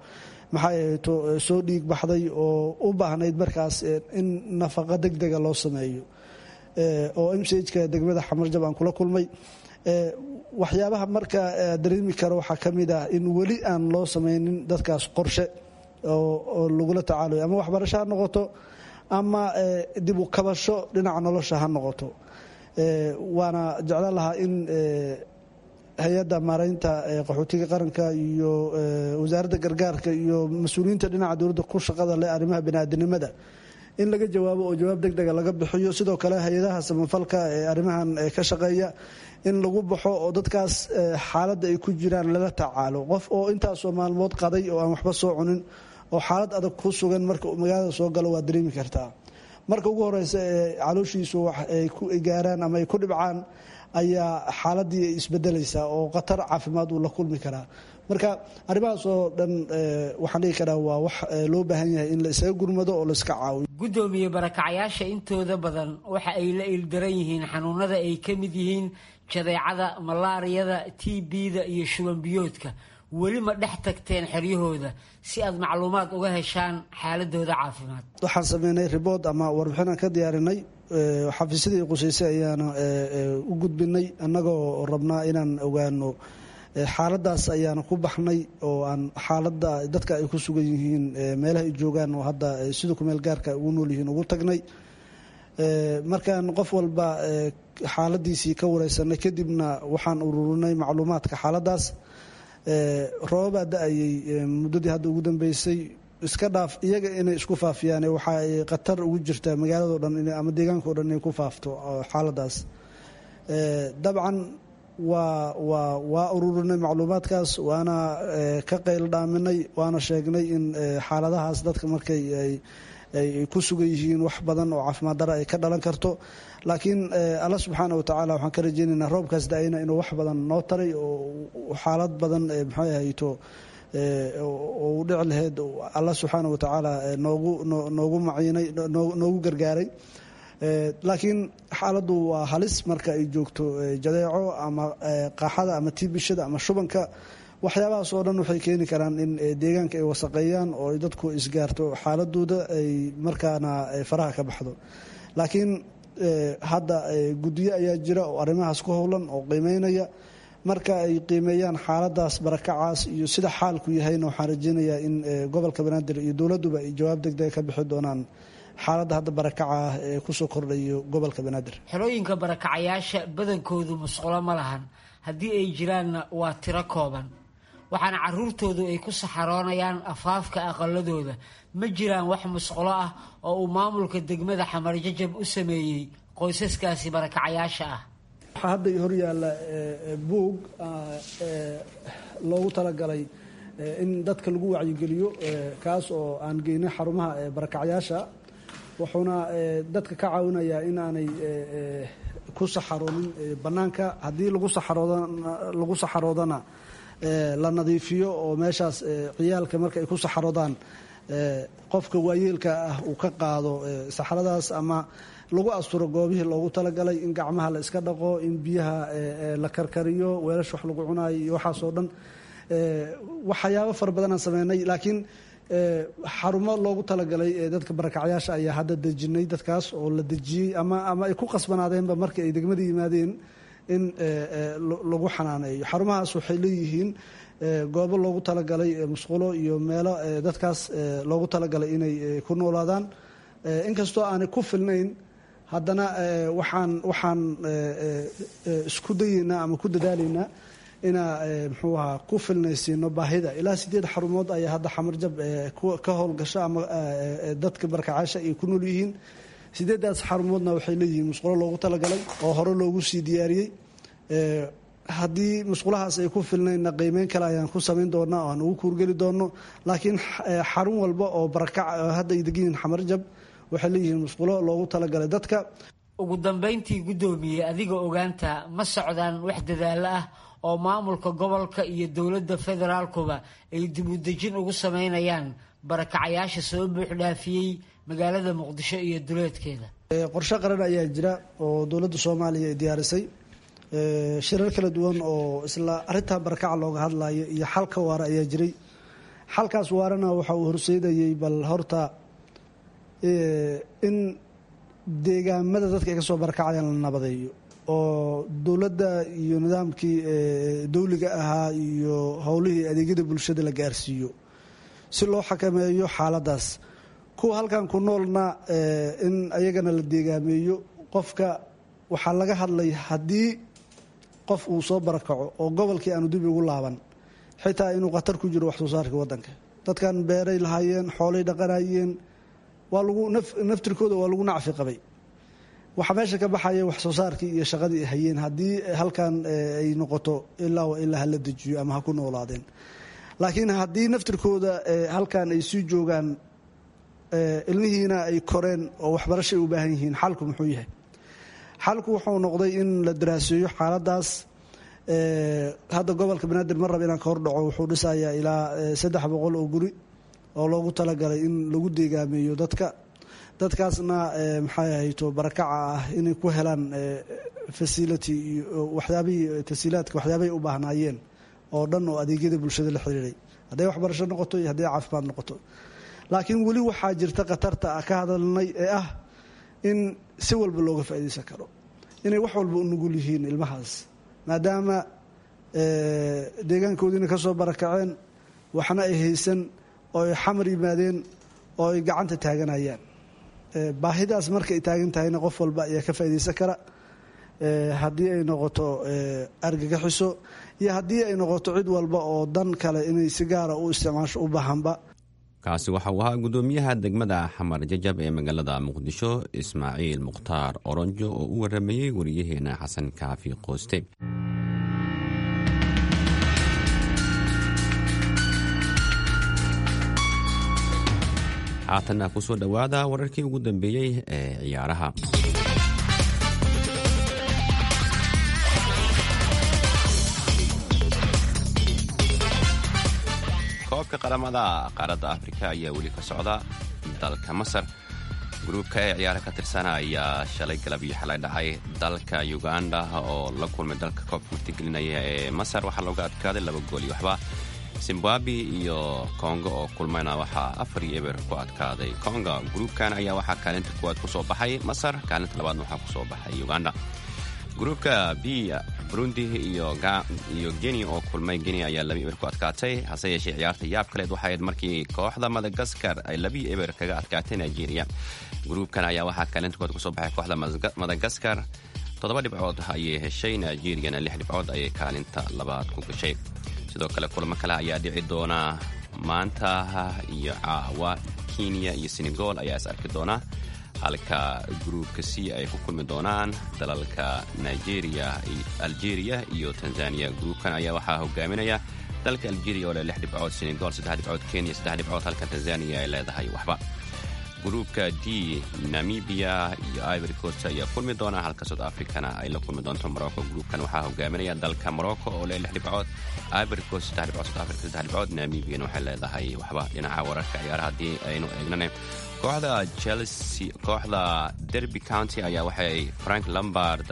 maxay ahayto soo dhiig baxday oo u baahnayd markaas in nafaqa deg dega loo sameeyo oo m c hka degmada xamarjab aan kula kulmay waxyaabaha marka dareemi karo waxaa ka mid ah in weli aan loo sameynin dadkaas qorshe oo lagula tacaalayo ama waxbarasho ha noqoto ama dib u kabasho dhinaca nolosha ha noqoto waana jeclaan lahaa in hay-adda maaraynta qaxootiga qaranka iyo wasaaradda gargaarka iyo mas-uuliyiinta dhinaca dowladda ku shaqada leh arrimaha baniaadanimada in laga jawaabo oo jawaab deg dega laga bixiyo sidoo kale hay-adaha samafalka ee arrimahan ka shaqeeya in lagu baxo oo dadkaas xaaladda ay ku jiraan lala tacaalo qof oo intaasoo maalmood qaday oo aan waxba soo cunin oo xaalad adag ku sugan marka magaalada soo galo waa dareemi kartaa marka ugu horeysa ee calooshiisu wax ay ku gaaraan ama ay ku dhibcaan ayaa xaaladii isbedelaysaa oo khatar caafimaad uu la kulmi karaa marka arrimahaas oo dhan waxaan dhigi karaa waa wax loo baahan yahay in la isaga gurmado oo la iska caawiyo guddoomiye barakacyaasha intooda badan waxa ay la ildaran yihiin xanuunada ay ka mid yihiin jadeecada malaariyada t b-da iyo shubanbiyoodka weli ma dhex tagteen xeryahooda si aad macluumaad uga heshaan xaaladooda caafimaad waxaan sameynay ribood ama warbixinaan ka diyaarinay xafiisyadii quseysay ayaana u gudbinay annagoo rabnaa inaan ogaano xaaladaas ayaana ku baxnay oo aan xaalada dadka ay ku sugan yihiin meelaha ay joogaan oo hadda sida kumeel gaarka ugu nool yihiin ugu tagnay markaan qof walba xaaladiisii ka wareysanay kadibna waxaan ururinay macluumaadka xaaladaas roobabaa da-ayay muddadii hadda ugu dambeysay iska dhaaf iyaga inay isku faafiyaan waxa ay khatar ugu jirtaa magaalado dhan ama deegaankao dhan inay ku faafto xaaladaas dabcan waa waa waa ururinay macluumaadkaas waana ka qayl dhaaminay waana sheegnay in xaaladahaas dadka markay ay ku sugan yihiin wax badan oo caafimaad dara ay ka dhalan karto laakiin alla subxaana wa tacaala waxaan ka rajeynaynaa roobkaas da-ayna inuu wax badan noo taray oo xaalad badan maxay ahayto u dhici laheyd alla subxaana wa tacaala noogu noogu maciinay noogu gargaaray laakiin xaaladdu waa halis marka ay joogto jadeeco ama qaaxada ama tiibishada ama shubanka waxyaabahaas oo dhan waxay keeni karaan in deegaanka ay wasaqeeyaan oo ay dadku isgaarto xaaladooda ay markaana faraha ka baxdo laakiin hadda guddiyo ayaa jira oo arrimahaas ku howlan oo qiimeynaya marka ay qiimeeyaan xaaladaas barakacaas iyo sida xaalku yahayna waxaan rajeynayaa in gobolka banaadir iyo dowladduba ay jawaab degdega ka bixi doonaan xaaladda hadda barakaca ah ee kusoo kordhayo gobolka banaadir xerooyinka barakacayaasha badankoodu musqulo ma lahan haddii ay jiraanna waa tiro kooban waxaana caruurtoodu ay ku saxaroonayaan afaafka aqaladooda ma jiraan wax musqulo ah oo uu maamulka degmada xamarjajab u sameeyey qoysaskaasi barakacayaasha ah waxaa hadda hor yaalla buug loogu talagalay in dadka lagu wacyigeliyo kaas oo aan geynay xarumaha barakacyaasha wuxuuna dadka ka caawinayaa in aanay ku saxaroonin bannaanka haddii lagu saxaroodlagu saxaroodana la nadiifiyo oo meeshaas ciyaalka marka ay ku saxaroodaan qofka waayeelka ah uu ka qaado saxaradaas ama lagu asturo goobihii loogu talagalay in gacmaha la iska dhaqo in biyaha la karkariyo weelash wax lagu cunaayo iyo waxaasoo dhan waxyaabo fara badanaan sameynay laakiin xarumo loogu talagalay dadka barakacyaasha ayaa hadda dejinay dadkaas oo la dejiyey ama ama ay ku qasbanaadeenba markii ay degmada yimaadeen in lagu xanaaneeyo xarumahaas waxay leeyihiin goobo loogu talagalay musqulo iyo meelo dadkaas loogu talagalay inay ku noolaadaan inkastoo aanay ku filnayn haddana waxaan waxaan isku dayeynaa ama ku dadaalaynaa inaa muxuu ahaa ku filnaysiino baahida ilaa sideed xarumood ayaa hadda xamarjab ka howlgasha ama dadka barkacaasha ay ku nool yihiin sideedaas xarumoodna waxay leeyihiin musqulo loogu talagalay oo hore loogu sii diyaariyey haddii musqulahaas ay ku filnaynna qiimeyn kale ayaan ku samayn doonaa oo aan ugu kuurgeli doono laakiin xarun walba oo barakac hadda ay degan yihiin xamarjab waxay leeyihiin musqulo loogu talagalay dadka ugu dambayntii guddoomiye adiga ogaanta ma socdaan wax dadaalo ah oo maamulka gobolka iyo dowladda federaalkuba ay dibudejin ugu sameynayaan barakacayaasha soo buuxdhaafiyey magaalada muqdisho iyo duleedkeeda qorshe qaran ayaa jira oo dowladda soomaaliya ay diyaarisay shirar kala duwan oo isla arintaa barakaca looga hadlayo iyo xalka waara ayaa jiray xalkaas waarana waxa uu horseedayey bal horta in deegaamada dadka ay ka soo barakacayaan la nabadeeyo oo dowladda iyo nidaamkii dawliga ahaa iyo howlihii adeegyada bulshada la gaarsiiyo si loo xakameeyo xaaladaas kuwa halkan ku noolna in ayagana la deegaameeyo qofka waxaa laga hadlay haddii qof uu soo barakaco oo gobolkii aanu dib ugu laaban xitaa inuu khatar ku jiro wax soo saarka waddanka dadkan beeray lahaayeen xoolay dhaqanayeen waa lagu naftirkooda waa lagu nacfi qabay waxaa meesha ka baxaya wax soo saarkii iyo shaqadii ay hayeen haddii halkan ay noqoto ilaa wa ilaa hala dejiyo ama ha ku noolaadeen laakiin haddii naftirkooda halkan ay sii joogaan ilmihiina ay koreen oo waxbarasho ay u baahan yihiin xalku muxuu yahay xalku wuxuu noqday in la daraaseeyo xaaladaas hadda gobolka banaadir mar rab inaan ka hordhaco wuxuu dhisayaa ilaa saddex boqol oo guri oo loogu talagalay in lagu deegaameeyo dadka dadkaasna maxay ahayto barakaca ah inay ku helaan facility iyo waxyaabihii tasiilaadka waxyaabahay u baahnaayeen oo dhan oo adeegyada bulshada la xiriiray hadday waxbarasho noqoto iyo hadday caafimaad noqoto laakiin weli waxaa jirta khatarta ka hadalnay ee ah in si walba looga faa'iidaysan karo inay wax walba u nugul yihiin ilmahaas maadaama deegaankoodiina ka soo barakaceen waxna ay haysan oo ay xamar yimaadeen oo ay gacanta taaganayaan baahidaas markay taagan tahayna qof walba ayaa ka faa'iidaysan kara haddii ay noqoto argagaxiso iyo haddii ay noqoto cid walba oo dan kale inay si gaara u isticmaasho u baahanba kaasi waxa uu ahaa gudoomiyaha degmada xamar jajab ee magaalada muqdisho ismaaciil mukhtaar oronjo oo u waramayey wariyaheena xasan kaafi qooste haatanna ku soo dhowaada wararkii ugu dambeeyey ee ciyaaraha koobka qaramada qaaradda afrika ayaa weli ka socda dalka masar gruubka ee ciyaara ka tirsana ayaa shalay galab iyo xalay dhacay dalka uganda oo la kulmay dalka koobka martigelinaya ee masar waxaa looga adkaaday laba gool iyo waxba zimbabwe iyo kongo oo kulmayna waxaa afar iyo eber ku adkaaday kongo gruubkan ayaa waxaa kaalinta kuwaad ku soo baxay masar kaalinta labaadna waxaa ku soo baxay uganda gruubka b burundi iyo geni oo kulmay geni ayaa labi eber ku adkaatay hase yeeshee ciyaarta yaab kaleed waxay ahayd markii kooxda madagaskar ay labi eber kaga adkaatay nigeria gruubkan ayaa waxaa kaalinta kuwaad kusoo baxay kooxda madagaskar toddoba dhibcood ayay heshay nigeriyana lix dhibcood ayay kaalinta labaad ku gashay sidoo kale kulamo kale ayaa dhici doona maanta iyo caawa kenya iyo senegal ayaa is arki doona halka gruubka c ay ku kulmi doonaan dalalka nigeria algeria iyo tanzania gruubkan ayaa waxaa hogaaminaya dalka algeria oo leh lix dhibcood senegal saddex dhibcood kenya saddex dhibcood halka tanzania ay leedahay waxba gruubka d namibia iyo ivory coast ayaa kulmi doona halka south africana ay la kulmi doonto morocco gruubkan waxaa hogaaminaya dalka morocco oo leh lix dhibcood ivory coast saddex dhibcood south africa saddex dhibcood namibiana waxay leedahay waxba dhinaca wararka ciyaaraha haddii aynu eegnane kooxda chelsea kooxda derby county ayaa waxay frank lombard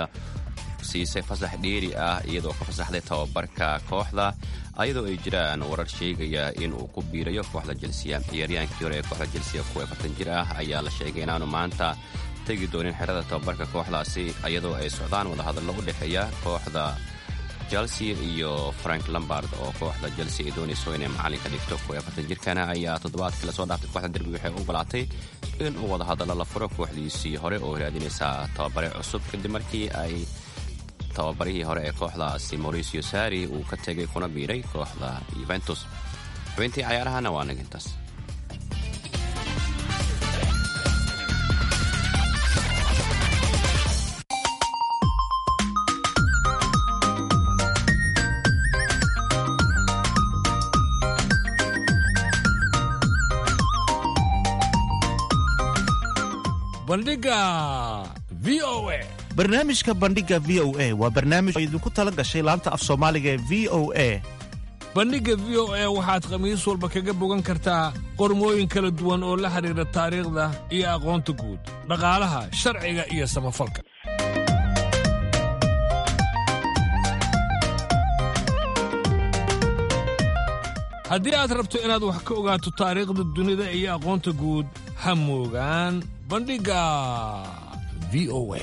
siisay fasax dheeri ah iyadoo ka fasaxday tababarka kooxda ayadoo ay jiraan warar sheegaya in uu ku biirayo kooxda jelsiya ciyaaryaankii hore ee kooxda jelsiya kuwa afartan jir ah ayaa la sheegay inaanu maanta tegi doonin xerada tababarka kooxdaasi iyadoo ay socdaan wadahadallo u dhexeeya kooxda chelsea iyo frank lombard oo kooxda chelsea ay doonayso inay macalinka dhigto kuwa afartan jirkana ayaa toddobaadkii lasoo dhaaftay kooxda derbi waxay u ogolaatay in uu wadahadallo la furo kooxdiisii hore oo raadinaysa tababare cusub kadib markii ay tababarihii hore ee kooxdaasi mauricio sari uu ka tegay kuna biiray kooxda yuventus xubintii cayaarahana waa nagintaas bandhiga v o a barnaamijka bandhiga v o a waa barnaamij oo idinku tala gashay laanta af soomaaliga ee v o a bandhigga v o a waxaad khamiis walba kaga bogan kartaa qormooyin kala duwan oo la xidhiidha taariikhda iyo aqoonta guud dhaqaalaha sharciga iyo samafalka haddii aad rabto inaad wax ka ogaato taariikhda dunida iyo aqoonta guud ha moogaan bandhigga v o a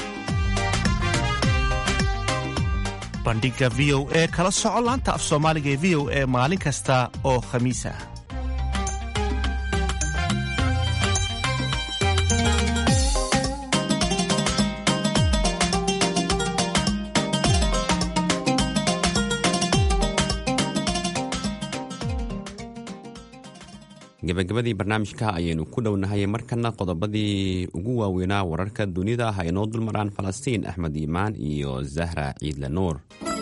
bandhigga v o e kala soco laanta af soomaaliga ee v o e maalin kasta oo khamiis ah gebagabadii barnaamijka ayaynu ku dhownahay markana qodobadii ugu waaweynaa wararka dunida ha inoo dulmaraan falastiin axmed iimaan iyo zahra ciidle nuur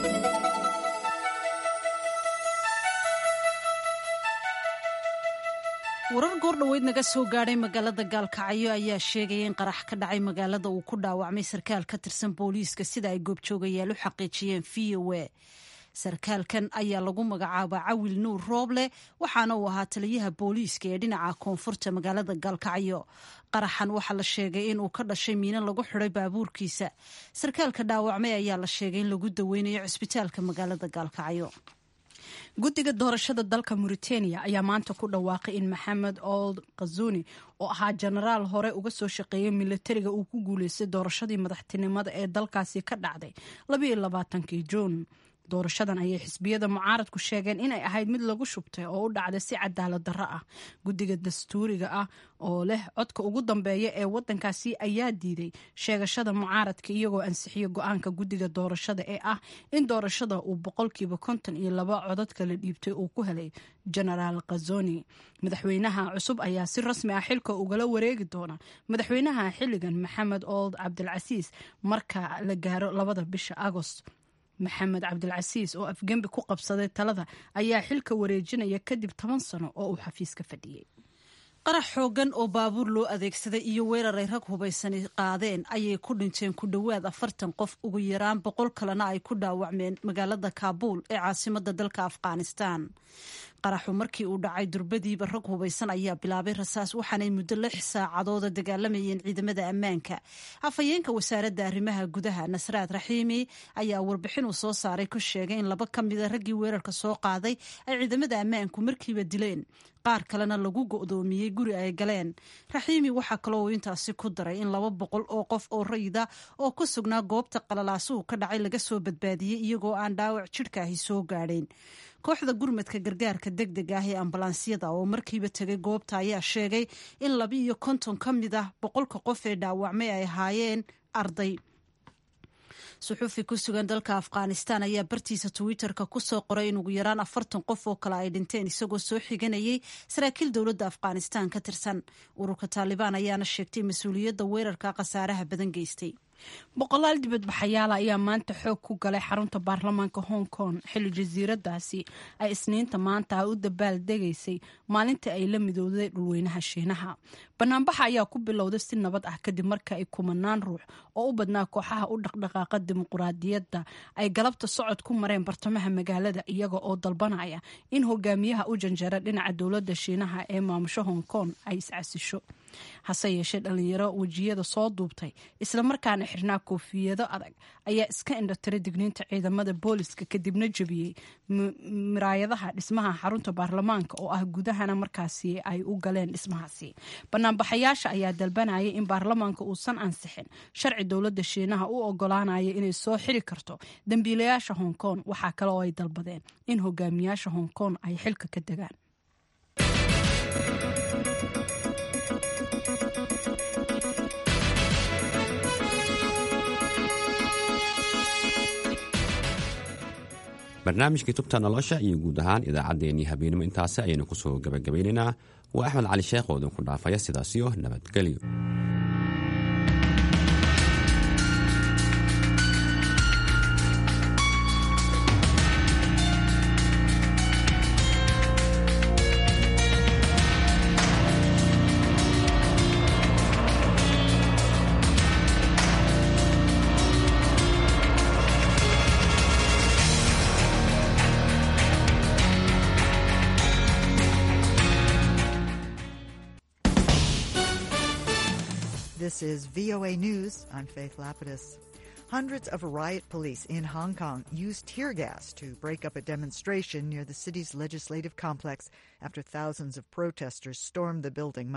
warar goordhoweyd naga soo gaadhay magaalada gaalkacyo ayaa sheegaya in qarax ka dhacay magaalada uu ku dhaawacmay sarkaal ka tirsan booliiska sida ay goobjoogayaal u xaqiijiyeen v o a sarkaalkan ayaa lagu magacaabaa cawil nuur rooble waxaana uu ahaa taliyaha booliiska ee dhinaca koonfurta magaalada gaalkacyo qaraxan waxaa la sheegay inuu ka dhashay miino lagu xiday baabuurkiisa sarkaalka dhaawacmay ayaa la sheegay in lagu daweynayo cisbitaalka magaalada gaalkacyo guddiga doorashada dalka mauritania ayaa maanta ku dhawaaqay in maxamed old khazuni oo ahaa jenaraal hore uga soo shaqeeyay milatariga uu ku guuleystay doorashadii madaxtinimada ee dalkaasi ka dhacday labaiyolabaatankii juun doorashadan ayay xisbiyada mucaaradku sheegeen inay ahayd mid lagu shubtay oo u dhacday si cadaalad darro ah guddiga dastuuriga ah oo leh codka ugu dambeeya ee wadankaasi ayaa diiday sheegashada mucaaradka iyagoo ansixiyo go-aanka guddiga doorashada ee ah in doorashada uu boqolkiiba konton iyo laba codad kala dhiibtay uu ku helay genaraal khazoni madaxweynaha cusub ayaa si rasmi ah xilka ugala wareegi doona madaxweynaha xilligan maxamed old cabdilcasiis marka la gaaro labada bisha agost maxamed cabdilcasiis oo afgembi ku qabsaday talada ayaa xilka wareejinaya kadib toban sano oo uu xafiiska fadhiyey qarax xoogan oo baabuur loo adeegsaday iyo weerar ay rag hubaysani qaadeen ayay ku dhinteen ku dhowaad afartan qof ugu yaraan boqol kalena ay ku dhaawacmeen magaalada kaabuul ee caasimada dalka afghanistan qaraxu markii uu dhacay durbadiiba rag hubaysan ayaa bilaabay rasaas waxaanay muddo lix saacadooda dagaalamayeen ciidamada ammaanka afhayeenka wasaaradda arrimaha gudaha nasraad raxiimi ayaa warbixin uu soo saaray ku sheegay in laba ka mida raggii weerarka soo qaaday ay ciidamada ammaanku markiiba dileen qaar kalena lagu go'doomiyey guri ay galeen raxiimi waxaa kaloo uu intaasi ku daray in laba boqol oo qof oo rayida oo ku sugnaa goobta qalalaasuhu ka dhacay laga soo badbaadiyey iyagoo aan dhaawac jidhkaahi soo gaadhayn kooxda gurmadka gargaarka deg deg ah ee ambalaansiyada oo markiiba tegay goobta ayaa sheegay in laba iyo konton ka mid ah boqolka qof ee dhaawacmay ay ahaayeen arday suxuufi ku sugan dalka afghanistan ayaa bartiisa twitter-ka kusoo qoray in ugu yaraan afartan qof oo kale ay dhinteen isagoo soo xiganayay saraakiil dowladda afghanistan ka tirsan ururka taalibaan ayaana sheegtay mas-uuliyadda weerarka khasaaraha badan geystay boqolaal dibadbaxayaala ayaa maanta xoog ku galay xarunta baarlamaanka hong kong xilli jasiiradaasi ay isniinta maanta u dabaal degaysay maalintii ay la midowday dhulweynaha shiinaha banaanbaxa ayaa ku bilowday si nabad ah kadib marka ay kumanaan ruux oo u badnaa kooxaha u dhaqdhaqaaqa dimuquraadiyadda ay galabta socod ku mareen bartamaha magaalada iyaga oo dalbanaya in hogaamiyaha u janjeera dhinaca dowladda shiinaha ee maamusho hong kong ay iscasisho hase yeeshee dhalinyaro wejiyada soo duubtay islamarkaana xirnaa koofiyado adag ayaa iska indhatiray digniinta ciidamada booliska kadibna jebiyey miraayadaha dhismaha xarunta baarlamaanka oo ah gudahana markaasi ay u galeen dhismahaasi banaanbaxayaasha ayaa dalbanayay in baarlamaanka uusan ansixin sharci dowladda shiinaha u ogolaanaya inay soo xiri karto dembiilayaasha hong kong waxaa kale oo ay dalbadeen in hogaamiyaasha hong kong ay xilka ka degaan barnaamijkii tubta nolosha iyo guud ahaan idaacaddeenii habeenimo intaasi ayaynu kusoo gabagabaynaynaa waa axmed cali sheekh oo idinku dhaafaya sidaasiyo nabadgelyo This is VOA News. I'm Faith Lapidus. Hundreds of riot police in Hong Kong used tear gas to break up a demonstration near the city's legislative complex after thousands of protesters stormed the building